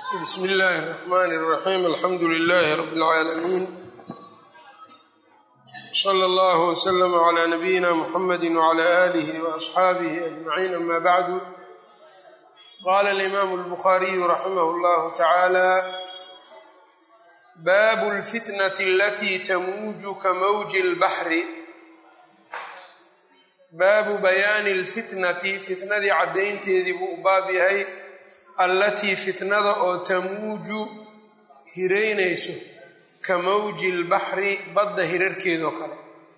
bsm اllahi الرحmn الرaxيm alxamdu لlh rb اlعaalamiin slى اllah وslm عlى nabiyina mxamedi وعlى آlih وأصxaabih أجmaعin ama bعdu qala الإmam الbkhariyu raximh اllah taعalى bab اlfitnaة اlati tamuuju kamawji اlbaxri baabu bayaani اlfitnati fitnadii caddaynteedii buu u baab yahay allatii fitnada oo tamuuju hiraynayso ka mawji lbaxri badda hirarkeeda oo kale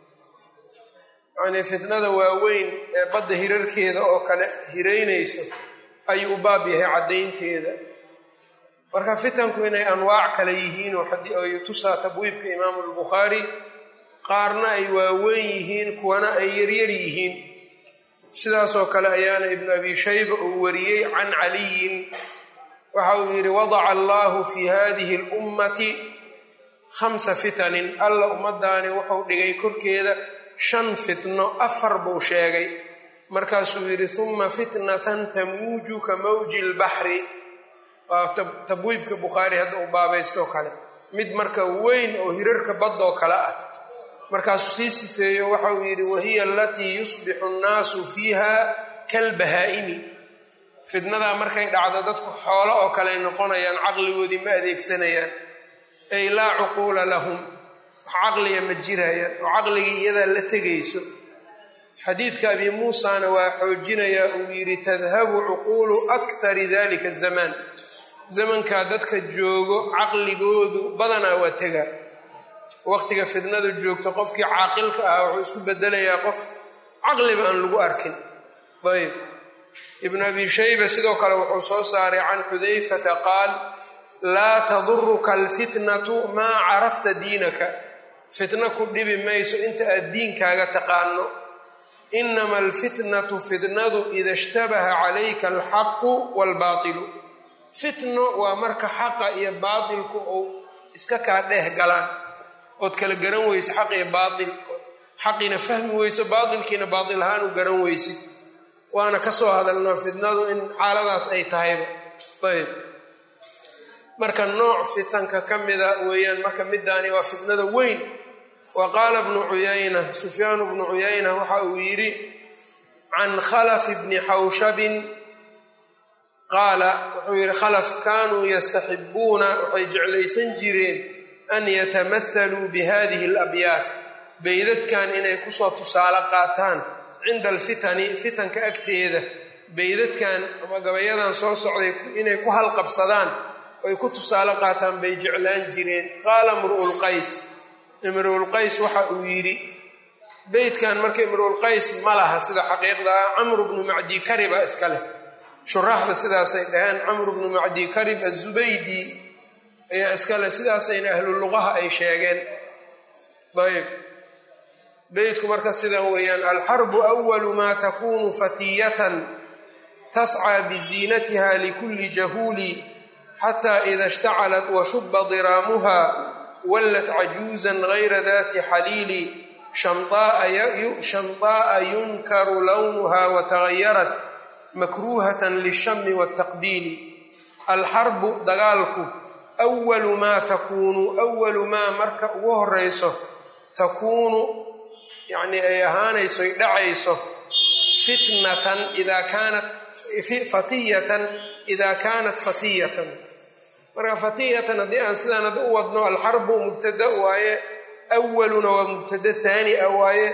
yacnii fitnada waaweyn ee badda hirarkeeda oo kale hiraynayso ayuu u baab yahay caddaynteeda marka fitanku inay anwaac kale yihiin oo tusaa tabwiibka imaamu albukhaari qaarna ay waaweyn yihiin kuwana ay yaryar yihiin sidaasoo kale ayaana ibnu abi shayba uu wariyey can caliyin waxa uu yidhi wadaca allahu fi hadihi اlummati khamsa fitanin alla ummadaani wuxuu dhigay korkeeda shan fitno afar buu sheegay markaasuu yidhi huma fitnatan tamuuju ka mawji lbaxri waa tabwiibka bukhaari hadda uu baabaystoo kale mid marka weyn oo hirarka baddoo kale ah markaasuu sii sifeeyo waxa uu yidhi wahiya alatii yusbixu nnaasu fiiha kalbahaa'imi fitnadaa markay dhacdo dadku xoolo oo kale ay noqonayaan caqligoodii ma adeegsanayaan ay laa cuquula lahum wax caqliga ma jirayaan oo caqligii iyadaa la tegayso xadiidka abi muusana waa xoojinayaa uu yidhi tadhabu cuquulu akhari dalika zamaan zamankaa dadka joogo caqligoodu badanaa waa tegaa waqtiga fitnadu joogto qofkii caaqilka ahaa wuxuu isku bedelayaa qof caqliba aan lagu arkin ayb ibnu abi shayba sidoo kale wuxuu soo saaray can xudayfata qaal laa taduruka alfitnatu maa carafta diinaka fitna ku dhibi mayso inta aad diinkaaga taqaano inama alfitnatu fitnadu ida ishtabaha calayka alxaqu waalbaatilu fitno waa marka xaqa iyo baatilku uu iska kaa dheeh galaan ood kala garan weyse xaq iyo baatil xaqiina fahmi weyso baatilkiina baatil ahaan u garan weysid waana ka soo hadalnaa fitnadu in xaaladaas ay tahayba ayb marka nooc fitanka ka mida weeyaan marka midaani waa fitnada weyn wa qaala bnu cuyayna sufyaanu bnu cuyayna waxa uu yidhi can khalaf bni xawshabin qaala wuxuu yidhi khalaf kaanuu yastaxibuuna waxay jeclaysan jireen an yatamathaluu bihadihi alabyaat beydadkan inay kusoo tusaale qaataan cinda alfitani fitanka agteeda beydadkan ama gabayadan soo socday inay ku halqabsadaan oy ku tusaale qaataan bay jeclaan jireen qaala imru'ulqays imru'ulqays waxa uu yidhi beydkan marka imru'ulqays ma laha sida xaqiiqda ah camru bnu macdi kariba iska leh shuraaxda sidaasay dhaheen camru bnu macdi karib azubaydi ayaa iskale sidaasayna ahlu luqaha ay sheegeen ayb beydku marka sidan weeyaan alxarbu awalu maa takunu fatiyatan tascى biziinatiha likulli jahuuli xata ida ishtacalat washuba diraamuha wallat cajuuzan gayra dati xaliili shamطaa'a yunkaru lawnuha watagayarat makruuhatan lishami wاtaqbiili alxarbu dagaalku awalu maa takuunu awalu maa marka ugu horeyso takuunu yacnii ay ahaanayso ay dhacayso fitnatan idaa kaanat fatiyatan idaa kaanat fatiyatan marka fatiyatan haddii aan sidaan hadda u wadno alxarbu mubtada waaye awaluna waa mubtada haani a waaye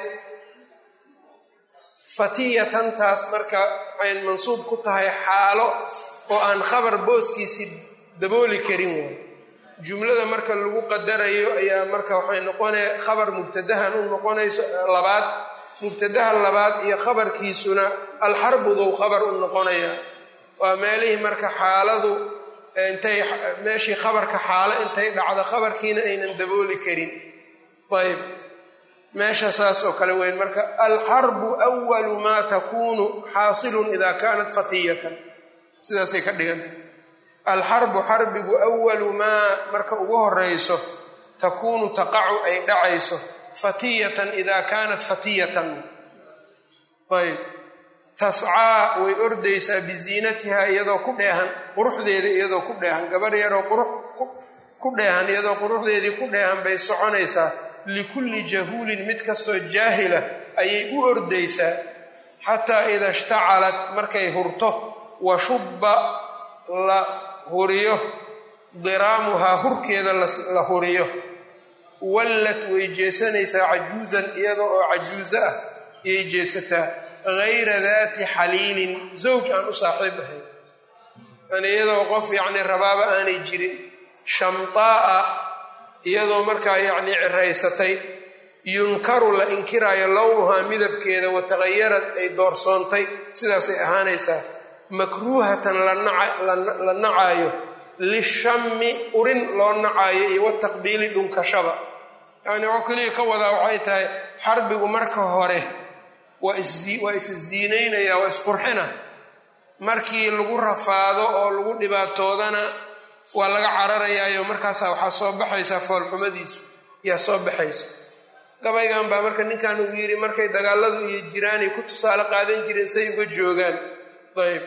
fatiyatantaas marka waxay mansuub ku tahay xaalo oo aan khabar booskiisii dabooli karin waay jumlada marka lagu qadarayo ayaa marka waxay noqonaya khabar mubtadahan u noqonayso labaad mubtadaha labaad iyo khabarkiisuna alxarbudow khabar u noqonaya waa meelihii marka xaaladu intay meeshii khabarka xaalo intay dhacdo khabarkiina aynan dabooli karin ayb meesha saas oo kale weyn marka alxarbu awalu maa takuunu xaasilun ida kaanat fatiyatan sidaasay ka dhigantah alxarbu xarbigu awalu maa marka ugu horeyso takuunu taqacu ay dhacayso fatiyatan ida kaanat fatiyatan ayb tascaa way ordaysaa biziinatihaa iyadoo ku dheehan quruxdeeda iyadoo ku dheehan gabar yaroo qurux ku dheehan iyadoo quruxdeedii ku dheehan bay soconaysaa likulli jahuulin mid kastoo jaahila ayay u ordaysaa xataa ida ishtacalat markay hurto wa shubba la huriyo diraamuhaa hurkeeda la huriyo wallad way jeesanaysaa cajuusan iyada oo cajuuso ah ayay jeesataa hayra daati xaliilin zawj aan u saaxiib ahayn yani iyadoo qof yacni rabaaba aanay jirin shamtaa'a iyadoo markaa yacni ciraysatay yunkaru la inkiraayo lownuhaa midabkeeda wataqayarad ay doorsoontay sidaasay ahaanaysaa makruuhatan la nacaayo lishammi urin loo nacaayo iyo wataqbiili dhunkashaba yacni waxuu keliya ka wadaa waxay tahay xarbigu marka hore waa waa isa ziinaynaya waa isqurxina markii lagu rafaado oo lagu dhibaatoodana waa laga cararayaayo markaasaa waxaa soo baxaysaa foolxumadiisu yaa soo baxayso gabaygan baa marka ninkan uu yidhi markay dagaaladu iyo jiraanay ku tusaale qaadan jireen say uga joogaan ayb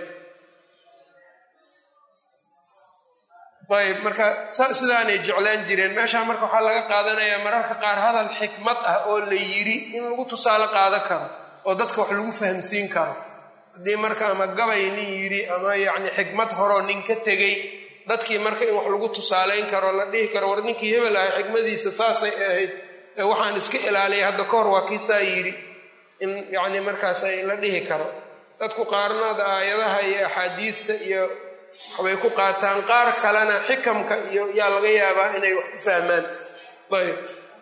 ayb marka sidaanay jeclaan jireen meeshaa marka waxaa laga qaadanayaa mararka qaar hadal xikmad ah oo la yidhi in lagu tusaale qaadan karo oo dadka wax lagu fahamsiin karo haddii marka ama gabay nin yidhi ama yacni xikmad horoo nin ka tegey dadkii marka in wax lagu tusaalayn karo la dhihi karo war ninkii hebel ahay xikmadiisa saasay ahayd ee waxaan iska ilaaliyay hadda ka hor waa kii saa yidhi in yacni markaas ay la dhihi karo dadku qaarnaada aayadaha iyo axaadiidta iyo waxbay ku qaataan qaar kalena xikamka iyo yaa laga yaabaa inay wax ku fahmaan ayb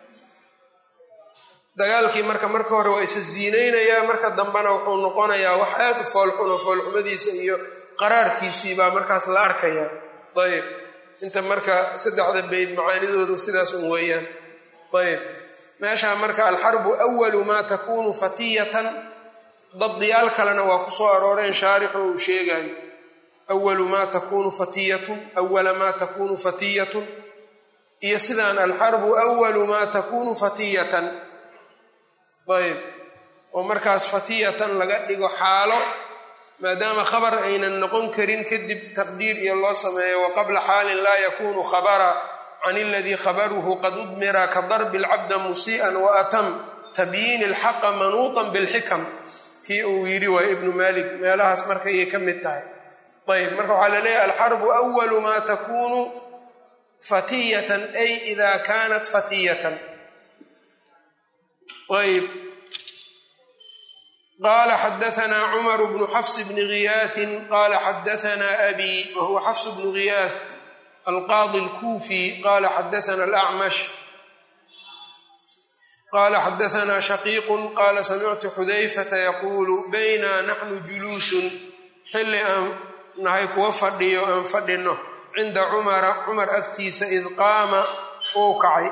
dagaalkii marka marka hore waa isa ziinaynayaa marka dambena wuxuu noqonayaa wax aad u foolxuno foolxumadiisa iyo qaraarkiisii baa markaas la arkayaa ayb inta marka saddexda beyd macaanidoodu sidaas un weeyaan ayb meeshaa marka alxarbu awalu maa takuunu fatiyatan dabdiyaal kalena waa ku soo arooreen shaarixu uu sheegayo awalu maa takuunu fatiyatun awala maa takuunu fatiyatun iyo sidaan alxarbu awalu maa takuunu fatiyatan ayb oo markaas fatiyatan laga dhigo xaalo maadaama khabar aynan noqon karin kadib taqdiir iyo loo sameeyo wa qabla xaalin laa yakunu khabara can iladii khabaruhu qad udmira ka darbi alcabda musii'an wa atam tabyiini alxaqa manuutan bilxikam kii uu yidhi waa ibnu malik meelahaas markayay ka mid tahay ayb marka waxaa la leeyahy alxarbu awalu maa takunu fatiyatan ay ida kanat fatiyatan ayb qala xadaanaa cumar bnu xafs bni giyaahin qala xadaanaa abi wahuwa xafs bnu giyaah alqaadi alkuufi qala xadaana alacmash qala xadaanaa shaqiiqu qala samictu xudayfata yaquulu bayna naxnu juluusun xilli aan nahay kuwa fadhiyo aan fadhino cinda cumara cumar agtiisa id qaama uu kacay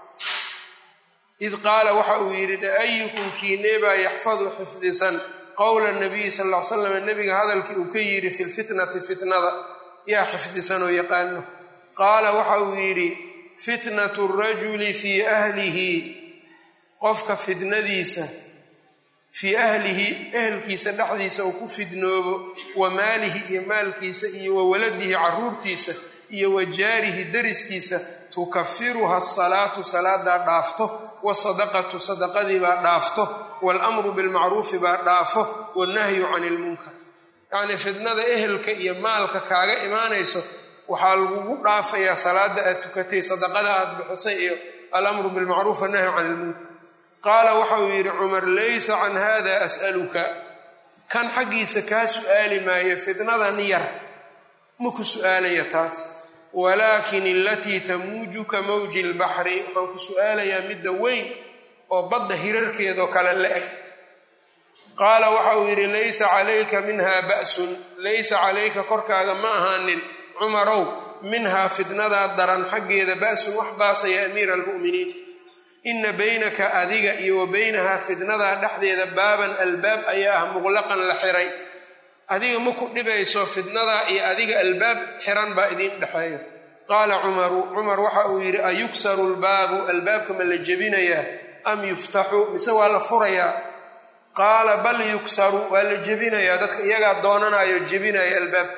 id qaala waxa uu yidhi ayukum kiineebaa yaxfadu xifdisan qowla nabiyi sal ll ly slam nebiga hadalkii uu ka yidhi fi lfitnati fitnada yaa xifdisan oo yaqaano qaala waxa uu yidhi fitnatu rajuli fii ahlihi qofka fitnadiisa fii ahlihi ehelkiisa dhexdiisa uu ku fidnoobo wa maalihi iyo maalkiisa iyo wa waladihi caruurtiisa iyo wa jaarihi dariskiisa tukafiruha asalaatu salaadaa dhaafto wasadaqatu sadaqadii baa dhaafto waalamru bilmacruufi baa dhaafo wannahyu cani ilmunkar yacnii fitnada ehelka iyo maalka kaaga imaanayso waxaa lagugu dhaafayaa salaada aad tukatay sadaqada aad bixisay iyo alamru bilmacruuf wannahyu cani ilmunkar qaala waxa uu yidhi cumar laysa can hada as'aluka kan xaggiisa kaa su'aali maayo fitnadan yar maku su'aalaya taas walaakin alatii tamuujuka mawji lbaxri waxaan ku su'aalayaa midda weyn oo badda hirarkeedoo kale la eg qaala waxa uu yidhi laysa calayka minha ba'sun laysa calayka korkaaga ma ahaanin cumarow minhaa fitnadaa daran xaggeeda ba'sun wax baasa ya amiira almu'miniin ina baynaka adiga iyo wa baynahaa fitnadaa dhexdeeda baaban albaab ayaa ah muqlaqan la xiray adiga ma ku dhibayso fitnadaa iyo adiga albaab xiran baa idiin dhexeeyo qaala cumaru cumar waxa uu yidhi ayuksaru lbaabu albaabka ma la jebinayaa am yuftaxu mise waa la furayaa qaala bal yuksaru waa la jebinayaa dadka iyagaa doonanayo jebinaya albaabka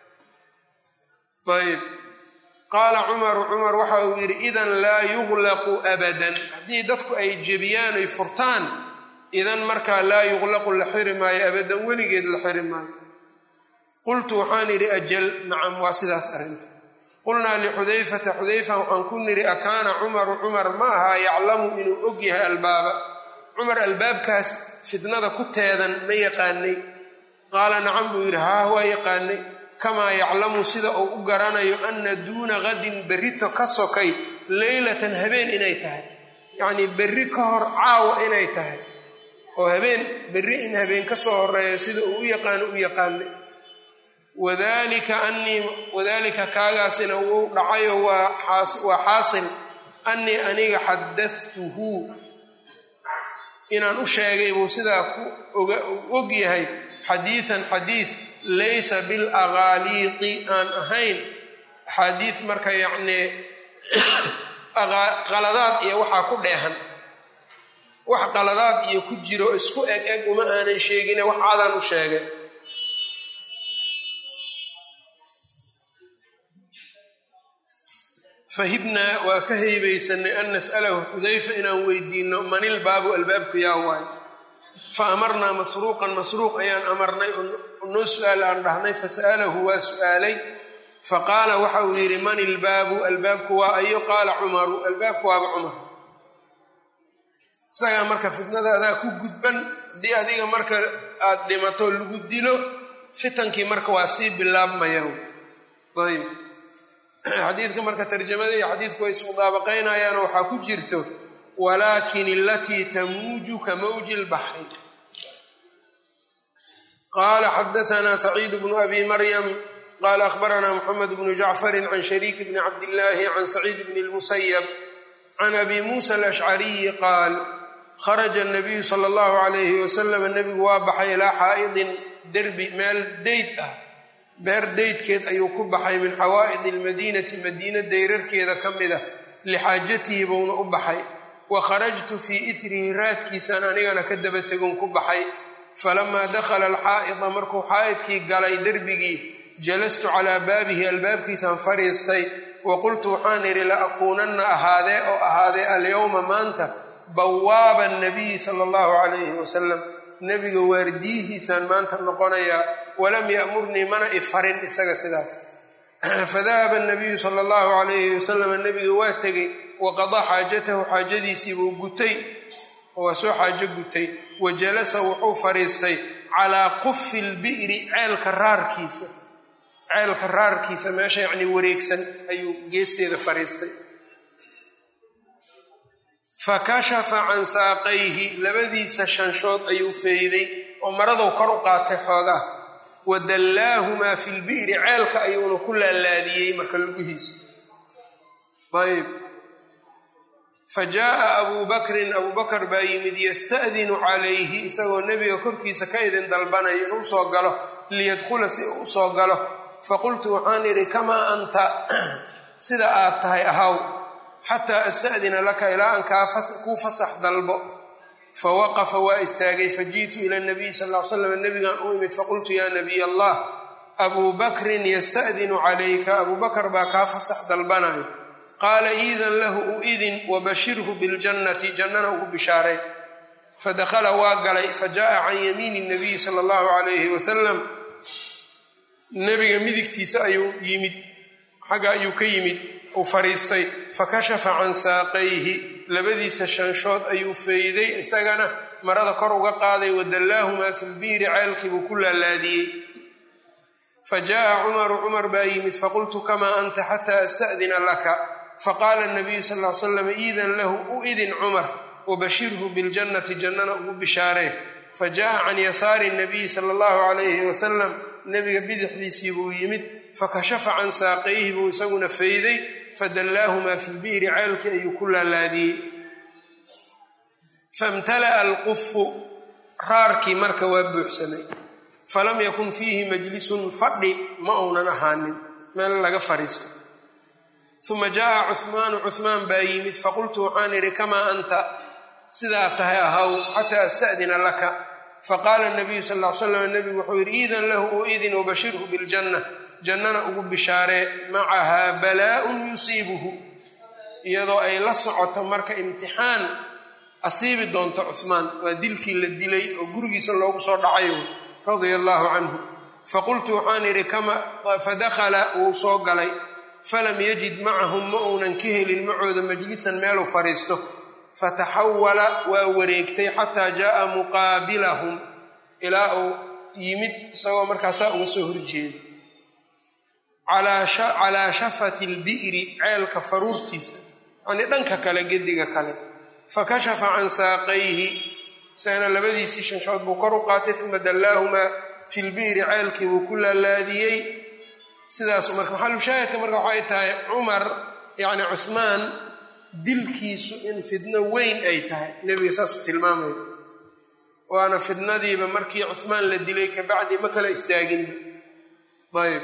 ayb qaala cumaru cumar waxa uu yidhi idan laa yuglaqu abadan haddii dadku ay jebiyaan ay furtaan idan markaa laa yuglaqu la xiri maayo abadan weligeed la xiri maayo qultu waxaan idhi ajal nacam waa sidaas arrinta qulnaa lixudayfata xudayfa waxaan ku nidhi akaana cumaru cumar ma ahaa yaclamu inuu og yahay albaaba cumar albaabkaas fitnada ku teedan ma yaqaanay qaala nacam buu yidhi haa waa yaqaanay kamaa yaclamu sida uu u garanayo anna duuna qadin berrito ka sokay leylatan habeen inay tahay yacnii berri ka hor caawa inay tahay oo habeen berri in habeen ka soo horeeyo sida uu u yaqaano u yaqaanay wadalika anii wadaalika kaagaasina wuu dhacayo waa xaasil annii aniga xadadtuhu inaan u sheegay buu sidaa ku og yahay xadiidan xadiid laysa bilaqaaliiqi aan ahayn axaadiid marka yacnii qaladaad iyo waxaa ku dheehan wax qaladaad iyo ku jiro isku eg eg uma aanan sheegine wax cadaan u sheegay fahibnaa waa ka haybaysanay an nas'alahu xudayfa inaan weydiino manilbaabu albaabku yaa waay fa amarnaa masruuqan masruuq ayaan amarnay oo noo su-aal aan dhahnay fasa'alahu waa su'aalay faqaala waxa uu yidhi man ilbaabu albaabku waa ayo qaala cumaru albaabku waaba cumar isagaa marka fitnada adaa ku gudban haddii adiga marka aad dhimato lagu dilo fitankii marka waa sii bilaabmaya ayb xadiidka marka tarjamada iyo xadiidku way ismudaabaqaynayaano waxaa ku jirto walaakin alatii tamuuju ka mawji lbaxri qaala xadaanaa saciid bnu abi maryam qaala akhbaranaa moxamed bnu jacfarin can shariik bni cabdillaahi can saciid bni lmusayab can abi muusa alashcariyi qaal kharaja nabiyu sala allahu calayhi wasalam nebigu waa baxay ilaa xaa'idin derbi meel deyd ah beer deydkeed ayuu ku baxay min xawaa'id almadiinati madiina dayrarkeeda ka mid ah lixaajatihi buuna u baxay wa kharajtu fii itrihi raadkiisaan anigana ka daba tegon ku baxay falamaa dakhala alxaa'ida markuu xaa'idkii galay derbigii jalastu calaa baabihi albaabkiisaan fadhiistay wa qultu waxaan idhi la akuunanna ahaadee oo ahaadee alyowma maanta bawaaba nabiyi sala allahu calayhi wasalam nebiga waardiyihiisaan maanta noqonayaa walam ya'murnii mana i farin isaga sidaas fadahaba nabiyu sala allahu calayhi wasalam nebiga waa tegey waqadaa xaajatahu xaajadiisiibuu gutay waa soo xaajo gutay wa jalasa wuxuu fadhiistay calaa qufi lbi'ri ceelka raarkiisa ceelka raarkiisa meesha yacnii wareegsan ayuu geesteeda fadhiistay fakashafa can saaqayhi labadiisa shanshood ayuu feeyday oo maradow kor u qaatay xoogaa wa dallaahumaa fi lbi'ri ceelka ayuuna ku laalaadiyey marka lugihiisa ayb fa jaa'a abuu bakrin abuu bakar baa yimid yasta'dinu calayhi isagoo nebiga korkiisa ka idin dalbanayo inuu soo galo liyadkhula si uu usoo galo faqultu waxaan idhi kamaa anta sida aad tahay ahaw xataa asta'dina laka ilaa aan kuu fasax dalbo fawaqafa waa istaagay faji'tu ila nabiy sal ll ly slam nebigaan u imid faqultu yaa nabiy allah abuu bakrin yasta'dinu calayka abuu bakar baa kaa fasax dalbanayo qaala iidan lahu u idin wabashirhu biljannati jannana ugu bishaaray fadakhala waa galay fajaءa can yamiini nabiyi sala allahu calayhi wasalam nebiga midigtiisa ayuu yimid xagga ayuu ka yimid uu fadhiistay fakashafa can saaqayhi labadiisa shanshood ayuu feeyday isagana marada kor uga qaaday wadallaahumaa fi lbiiri ceelkii buu ku laalaadiyey fa jaa'a cumaru cumar baa yimid faqultu kamaa anta xataa asta'dina laka faqaala nabiyu sal ly slam iidan lahu u idin cumar wabashirhu biljannati jannana ugu bishaaree fa jaa'a can yasaari nabiyi sala allahu calayhi wasalam nebiga bidixdiisii buu yimid fakashafa can saaqayhi buu isaguna fayday fadallaahumaa fi lbi'ri ceelkii ayuu ku laalaadiyey famtala'a alqufu raarkii marka waa buuxsamay falam yakun fiihi majlisun fadhi ma uunan ahaanin meel laga fadhiisto uma jaa'a cuhmaanu cuhmaan baa yimid faqultu waxaan idhi kamaa anta sidaa tahay ahaw xataa asta'dina laka faqaala nabiyu sal ll ly slam nebigu wuxuu yidhi iidan lahu u idin wabashirhu biljanna jannana ugu bishaaree macahaa balaa-un yusiibuhu iyadoo ay la socoto marka imtixaan asiibi doonto cuhmaan waa dilkii la dilay oo gurigiisa loogu soo dhacayo radia allaahu canhu faqultu waxaan idhi fadakhala wuu soo galay falam yajid macahum ma uunan ka helin macooda majlisan meeluu fadhiisto fataxawala waa wareegtay xataa jaaa muqaabilahum ilaa uu yimid isagoo markaasaa uga soo horjeeda calaa shafati lbi'ri ceelka faruurtiisa yacnii dhanka kale gediga kale fakashafa can saaqayhi isagana labadiisii shanshood buu kor u qaatay uma dallaahumaa fi lbi'ri ceelkii buu ku laalaadiyey sidaasu marka maxalushaahidka marka waxay tahay cumar yacni cuhmaan dilkiisu in fidno weyn ay tahay nebiga saasuu tilmaamaya waana fidnadiiba markii cuhmaan la dilay kabacdi ma kala istaaginba ayb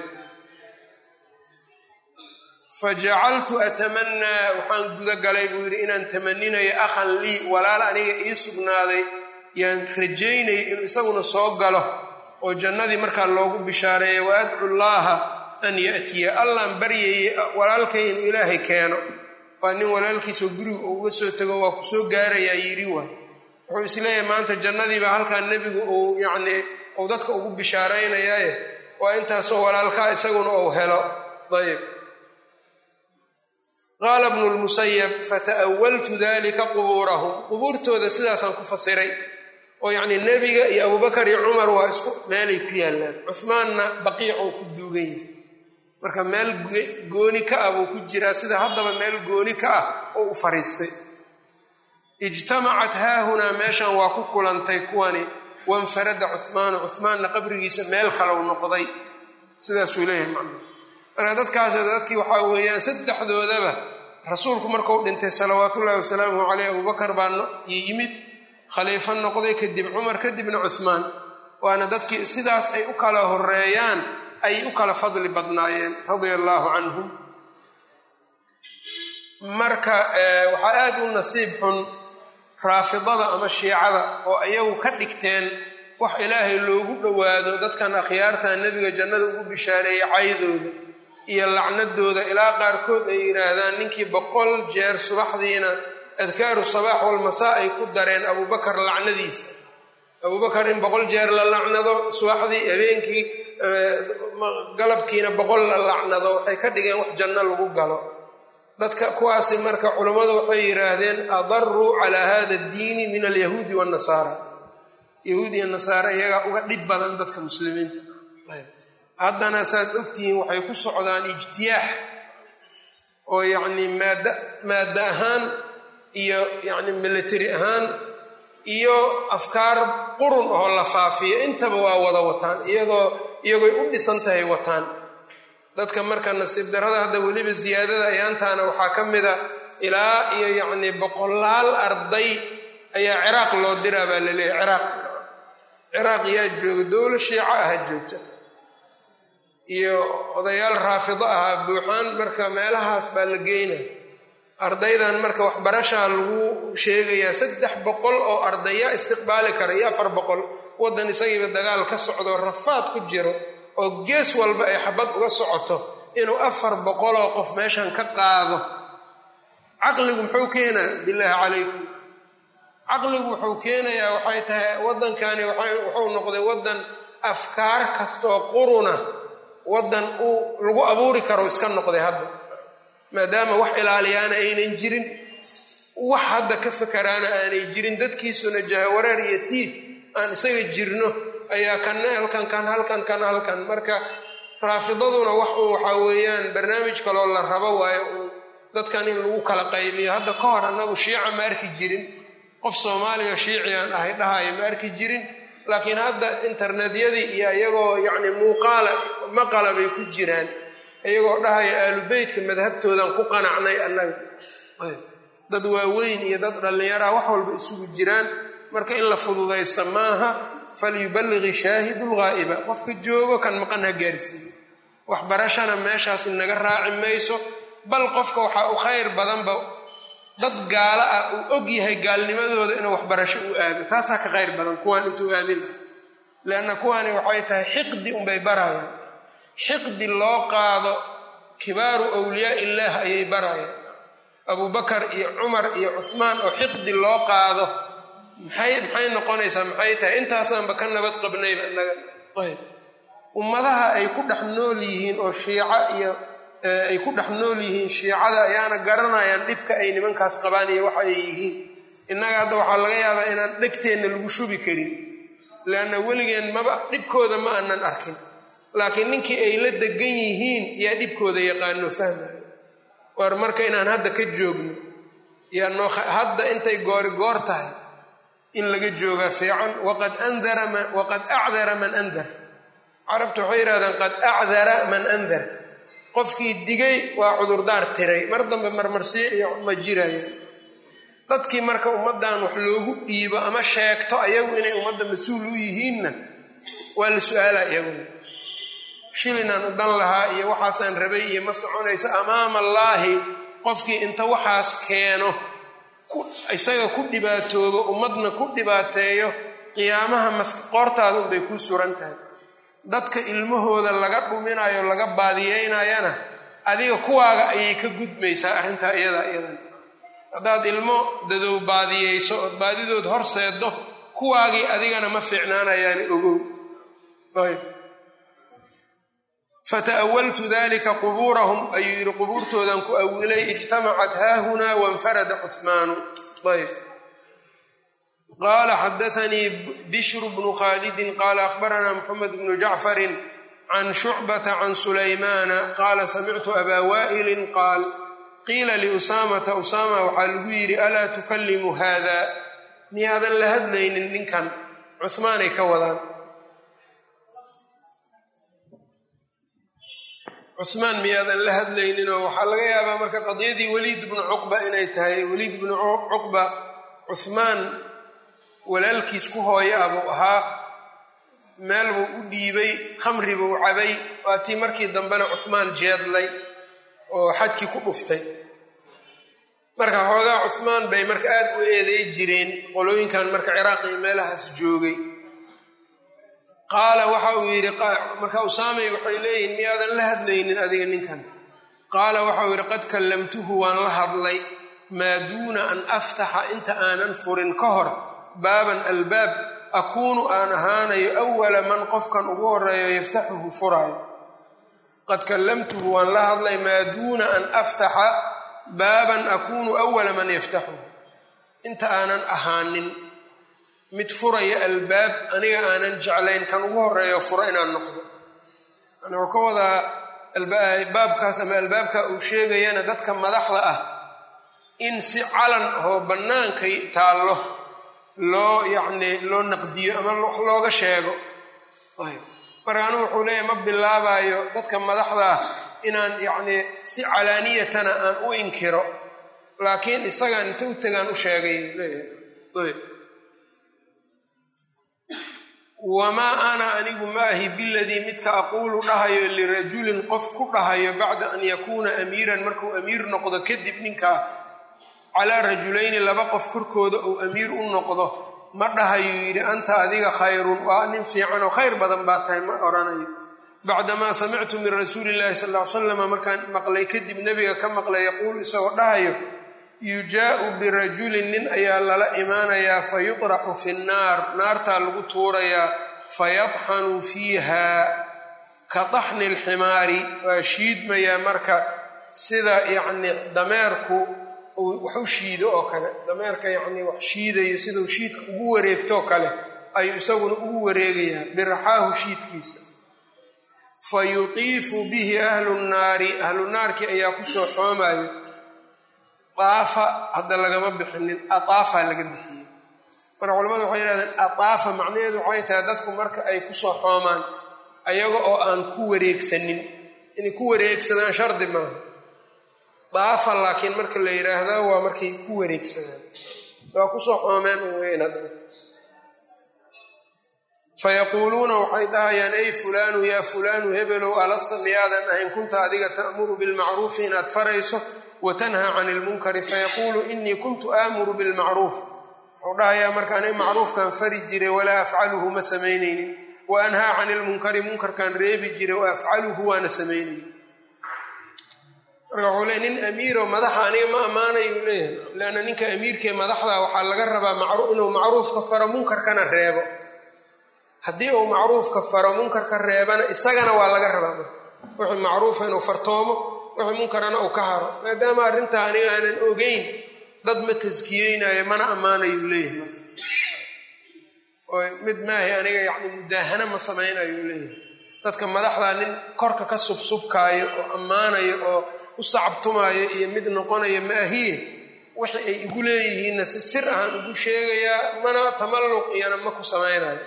fajacaltu atamannaa waxaan guda galay buu yidhi inaan tamaninayo akhan lii walaal aniga ii sugnaaday yaan rajaynayay inuu isaguna soo galo oo jannadii markaa loogu bishaareeya wa adcu llaaha an ya'tiya allaan baryayay walaalkay inuu ilaahay keeno waa nin walaalkiisoo guriga uu uga soo tego waa ku soo gaarayaa yidhi waay wuxuu isleeyahay maanta jannadiibaa halkaa nebigu uu yacnii uu dadka ugu bishaaraynayaaye waa intaasoo walaalkaa isaguna uu helo ayb qaala bnu lmusayab fata'awaltu dalika qubuurahum qubuurtooda sidaasaan ku fasiray oo yacnii nebiga iyo abubakar iyo cumar waa isku meelay ku yaallaan cuhmaanna baqiicuu ku duugan yahay marka meel gooni ka ah buu ku jiraa sida haddaba meel gooni ka ah oo u fariistay ijtamacat haahunaa meeshan waa ku kulantay kuwani wanfarada cuhmaanu cuhmaanna qabrigiisa meel kalau noqday sidaasuu leeyahay macnaa marka dadkaas dadkii waxaa weeyaan saddexdoodaba rasuulku markuu dhintay salawaatullahi wasalaamuhu caleyh abubakar baa yimid khaliifo noqday kadib cumar kadibna cuhmaan waana dadkii sidaas ay u kala horeeyaan ay u kala fadli badnaayeen radia allaahu canhum marka waxaa aada u nasiib xun raafidada ama shiicada oo iyagu ka dhigteen wax ilaahay loogu dhowaado dadkan akhyaarta nebiga jannada ugu bishaareeyey caydooda iyo lacnadooda ilaa qaarkood ay yidhaahdaan ninkii boqol jeer subaxdiina adkaaru sabaax walmasaa ay ku dareen abubakar lacnadiisa abubakar in boqol jeer la lacnado subaxdii habeenkii galabkiina boqol la lacnado waxay ka dhigeen wax janno lagu galo dadka kuwaasi marka culammadu waxay yidhaahdeen adaruu calaa hada addiini min alyahuudi waannasaara yahuud iyo nasaare iyagaa uga dhib badan dadka muslimiinta haddana saad ogtihiin waxay ku socdaan ijtiyaax oo yacnii maadda maadda ahaan iyo yacni military ahaan iyo afkaar qurun oo la faafiyo intaba waa wada wataan iyadoo iyagoy u dhisan tahay wataan dadka marka nasiib darrada hadda weliba siyaadada ayaantaana waxaa ka mida ilaa iyo yacnii boqolaal arday ayaa ciraaq loo diraa baa la leeyahy ciraaq ciraaq yaa jooga dowlo shiico aha joogta iyo odayaal raafido ahaa buuxaan marka meelahaas baa la geynaya ardaydan marka waxbarashaa lagu sheegayaa saddex boqol oo ardaya istiqbaali kara iyo afar boqol waddan isagiiba dagaal ka socdo rafaad ku jiro oo gees walba ay xabad uga socoto inuu afar boqoloo qof meeshan ka qaado caqligu muxuu keenaa bilaahi calaykum caqligu wuxuu keenayaa waxay tahay waddankani wuxuu noqday waddan afkaar kastoo quruna waddan uu lagu abuuri karo iska noqday hadda maadaama wax ilaaliyaana aynan jirin wax hadda ka fakaraana aanay jirin dadkiisuna jahawareer iyo tiid aan isaga jirno ayaa kanna halkan kan halkan kan halkan marka raafidaduna wax uun waxaa weeyaan barnaamij kaloo la rabo waayo uun dadkan in lagu kala qaybiyo hadda ka hor annagu shiica ma arki jirin qof soomaaliya shiiciaan ahay dhahayo ma arki jirin laakiin hadda internetyadii iyo iyagoo yacni muuqaala maqala bay ku jiraan iyagoo dhahaya aalubeytka madhabtoodan ku qanacnay annaga dad waaweyn iyo dad dhallinyaraa wax walba isugu jiraan marka in la fududaysta maaha falyuballiqi shaahidu lghaa'iba qofka joogo kan maqan ha gaarsiiyo waxbarashana meeshaas naga raaci mayso bal qofka waxaa u khayr badanba dad gaalo ah uu og yahay gaalnimadooda inuu waxbarasho u aado taasaa ka khayr badan kuwaan intuu aadin ah leanna kuwaani waxay tahay xiqdi unbay barayaan xiqdi loo qaado kibaaru awliyaa illaah ayay barayaan abubakar iyo cumar iyo cusmaan oo xiqdi loo qaado maxay maxay noqonaysaa maxay tahay intaasaanba ka nabad qabnayba inaga ayb ummadaha ay ku dhex nool yihiin oo shiico iyo ay ku dhex nool yihiin shiicada ayaana garanayaan dhibka ay nimankaas qabaan iyo waxa ay yihiin innaga hadda waxaa laga yaabaa inaan dhegteenna lagu shubi karin leanna weligeen maba dhibkooda ma aanan arkin laakiin ninkii ay la degan yihiin yaa dhibkooda yaqaano fahmayo war marka inaan hadda ka joogno yaa noo hadda intay goori goor tahay in laga joogaa fiican waqad andara waqad acdara man andar carabtu waxay yidhahdaan qad acdara man andar qofkii digay waa cudurdaar tiray mar dambe marmarsiyo iyo ma jirayaan dadkii marka ummaddan wax loogu dhiibo ama sheegto ayagu inay ummadda mas-uul u yihiinna waa la su-aala iyaguna shilinaan u dan lahaa iyo waxaasaan rabay iyo ma soconayso amaama allaahi qofkii inta waxaas keeno isaga ku dhibaatoobo ummadna ku dhibaateeyo qiyaamaha qoortaada unbay kuu suran tahay dadka ilmahooda laga dhuminayo laga baadiyeynayana adiga kuwaaga ayay ka gudmaysaa arrintaa iyadaa iyadan haddaad ilmo dadow baadiyeyso ood baadidood horseeddo kuwaagii adigana ma fiicnaanayaani ogow ayb fata'awaltu dalika qubuurahum ayuu yidhi qubuurtoodan ku awilay ijtamacat haahunaa wainfarada cuhmaanu ayb qaala xadaanii bishru bnu khaalidin qaala akhbaranaa moxamed bnu jacfarin can shucbata can sulaymaana qaala samictu abaa waa'ilin qaal qiila liusaamata usaama waxaa lagu yidhi alaa tukallimu haada miyaadan la hadlaynin ninkan cuhmaanay ka wadaan cusmaan miyaadan la hadlayninoo waxaa laga yaabaa marka qadiyadii weliid bnu cuqba inay tahay weliid bnu cuqba cuhmaan walaalkiis ku hooyo ah buu ahaa meel buu u dhiibay khamri buu cabay waa tii markii dambena cuhmaan jeedlay oo xajkii ku dhuftay marka xoogaa cuhmaan bay marka aad u eeday jireen qolooyinkan marka ciraaq iyo meelahaas joogay qaala waxa uu yidhi marka usaamay waxay leeyihin miyaadan la hadlaynin adiga ninkan qaala waxauu yidhi qad kallamtuhu waan la hadlay maa duuna an aftaxa inta aanan furin ka hor baaban albaab akuunu aan ahaanayo awala man qofkan ugu horeeyo yaftaxuhu furaayo qad kallamtuhu waan la hadlay maa duuna an aftaxa baaban akuunu awala man yaftaxuhu inta aanan ahaanin mid furaya albaab aniga aanan jeclayn kan ugu horeeyo furo inaan noqdo yani wuxuu ka wadaa baabkaas ama albaabka uu sheegayana dadka madaxda ah in si calan oo bannaankay taallo loo yacni loo naqdiyo ama wax looga sheego ayb marka anigu wuxuu leeyahy ma bilaabayo dadka madaxda ah inaan yacni si calaaniyatana aan u inkiro laakiin isagaan inta u tagaan u sheegay leeyahay ayb wamaa ana anigu maahi biladii midka aquulu dhahayo lirajulin qof ku dhahayo bacda an yakuuna amiiran markuu amiir noqdo kadib ninkaa calaa rajulayni laba qof korkooda uu amiir u noqdo ma dhahayuu yidhi anta adiga khayrun waa nin fiican oo khayr badan baa tahay ma odhanayo bacdamaa samictu min rasuuli illahi sal ll ly slama markaan maqlay kadib nebiga ka maqlay yaquulu isagoo dhahayo yujaa'u birajulin nin ayaa lala imaanayaa fa yutraxu fi nnaar naartaa lagu tuurayaa fayadxanu fiiha ka daxni alximaari waa shiidmayaa marka sida yacni dameerku uu wax u shiido oo kale dameerka yacni wax shiidayo siduu shiidka ugu wareegtoo kale ayuu isaguna ugu wareegayaa biraxaahu shiidkiisa fa yutiifu bihi ahlu nnaari ahlu naarkii ayaa kusoo xoomayo aafa hadda lagama bixinin ataafa laga bixiyey marka culamadu waxay yihahdeen ataafa macnaheedu waxay tahay dadku marka ay kusoo xoomaan ayaga oo aan ku wareegsanin inay ku wareegsadaan shardi maaha daafa laakiin marka la yidhaahda waa markay ku wareegsadaan waa kusoo xoomeen u weyn hadda fayaquuluuna waxay dhahayaan ey fulaanu yaa fulaanu hebelow alasta miyaadan ahayn kunta adiga ta'muru bilmacruufi inaad farayso watanhaa can ilmunkari fayaquulu inii kuntu aamuru bilmacruuf wuxuu dhahayaa marka aniga macruufkan fari jiray walaa afcaluhu ma samaynaynin wa anhaa can ilmunkari munkarkan reebi jiray wa afcaluhu waana samaynaynin marka wuxuu leey nin amiiro madaxa aniga ma ammaanayu leeyahay leanna ninka amiirkee madaxda waxaa laga rabaa inuu macruufka faro munkarkana reebo haddii uu macruufka faro munkarka reebana isagana waa laga rabaa marka wixii macruufa inuu fartoomo wixii munkarana uu ka haro maadaama arrintaa aniga aanan ogeyn dad ma taskiyeynayo mana ammaanayuu leeyahay marka mid maahi aniga yacni mudaahana ma samaynayu leeyahay dadka madaxda nin korka ka subsubkaayo oo ammaanayo oo u sacabtumaayo iyo mid noqonayo maahiye wixii ay igu leeyihiinna si sir ahaan ugu sheegayaa mana tamalluq iyana ma ku samaynayo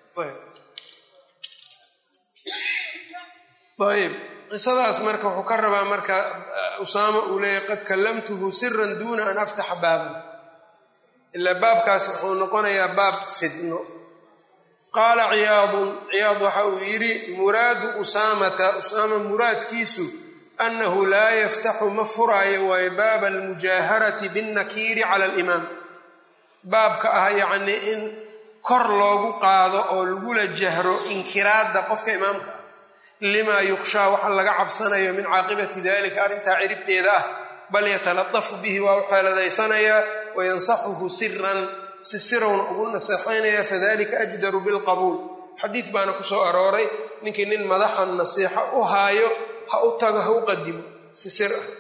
ayb qisadaas marka wuxuu ka rabaa marka usaama uu leeyahy qad kallamtuhu siran duuna an aftaxa baaban ilaa baabkaas wuxuu noqonayaa baab fidno qaala ciyaadun ciyaad waxa uu yidhi muraadu usaamata usaama muraadkiisu annahu laa yaftaxu ma furaayo waayo baaba almujaaharati binnakiiri cala alimaam baabka ah yacnii in kor loogu qaado oo lagula jahro inkiraadda qofka imaamka ah limaa yukshaa waxa laga cabsanayo min caaqibati dalika arrintaa ciribteeda ah bal yataladafu bihi waa u xeeladaysanayaa wayansaxuhu siran si sirowna ugu naseexaynaya fadalika ajdaru bilqabuul xadiid baana ku soo arooray ninkii nin madaxan nasiixo u haayo ha u tago ha u qadimo si sir ah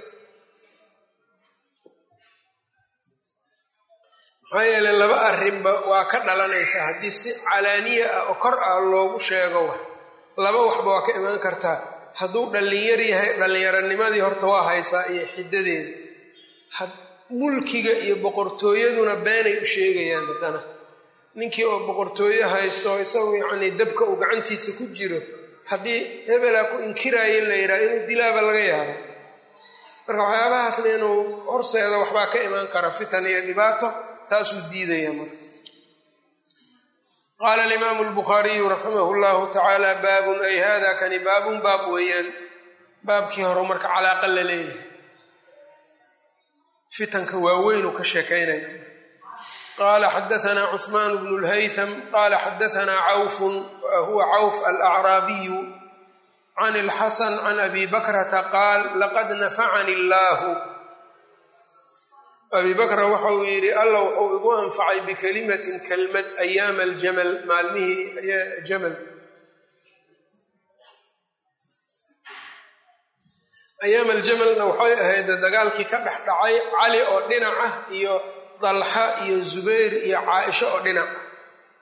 maxaa yeele laba arrinba waa ka dhalanaysa haddii si calaaniya ah oo kor ah loogu sheego wax laba waxba waa ka imaan kartaa hadduu dhallinyar yahay dhallinyaranimadii horta waa haysaa iyo xiddadeeda mulkiga iyo boqortooyaduna beenay u sheegayaan haddana ninkii oo boqortooye haysto oo isagu yacnii dabka uu gacantiisa ku jiro haddii hebelaa ku inkiraayo la yidhaha inuu dilaaba laga yaabo marka waxyaabahaasna inuu horseeda waxbaa ka imaan kara fitan iyo dhibaato taasuu diidaya marka qaala alimaamu albukhaariyu raximahu llahu tacaala baabun ay hada kani baabun baab weeyaan baabkii hore marka calaaqa la leeyahay fitanka waaweynuu ka sheekaynaya qaala xadaanaa cuثmaan bnu lhaytham qaala xadaanaa cawfun huwa cawf alacraabiyu can اlxasan can abi bakrata qaal laqad nafacani illaahu abi bakra waxa uu yidhi alla wuxuu igu anfacay bikalimatin kelmad ayaama aljamal maalmihii jamal ayaam aljamalna waxay ahayd dagaalkii ka dhex dhacay cali oo dhinac ah iyo dalxa iyo zubayr iyo caaisho oo dhinac ah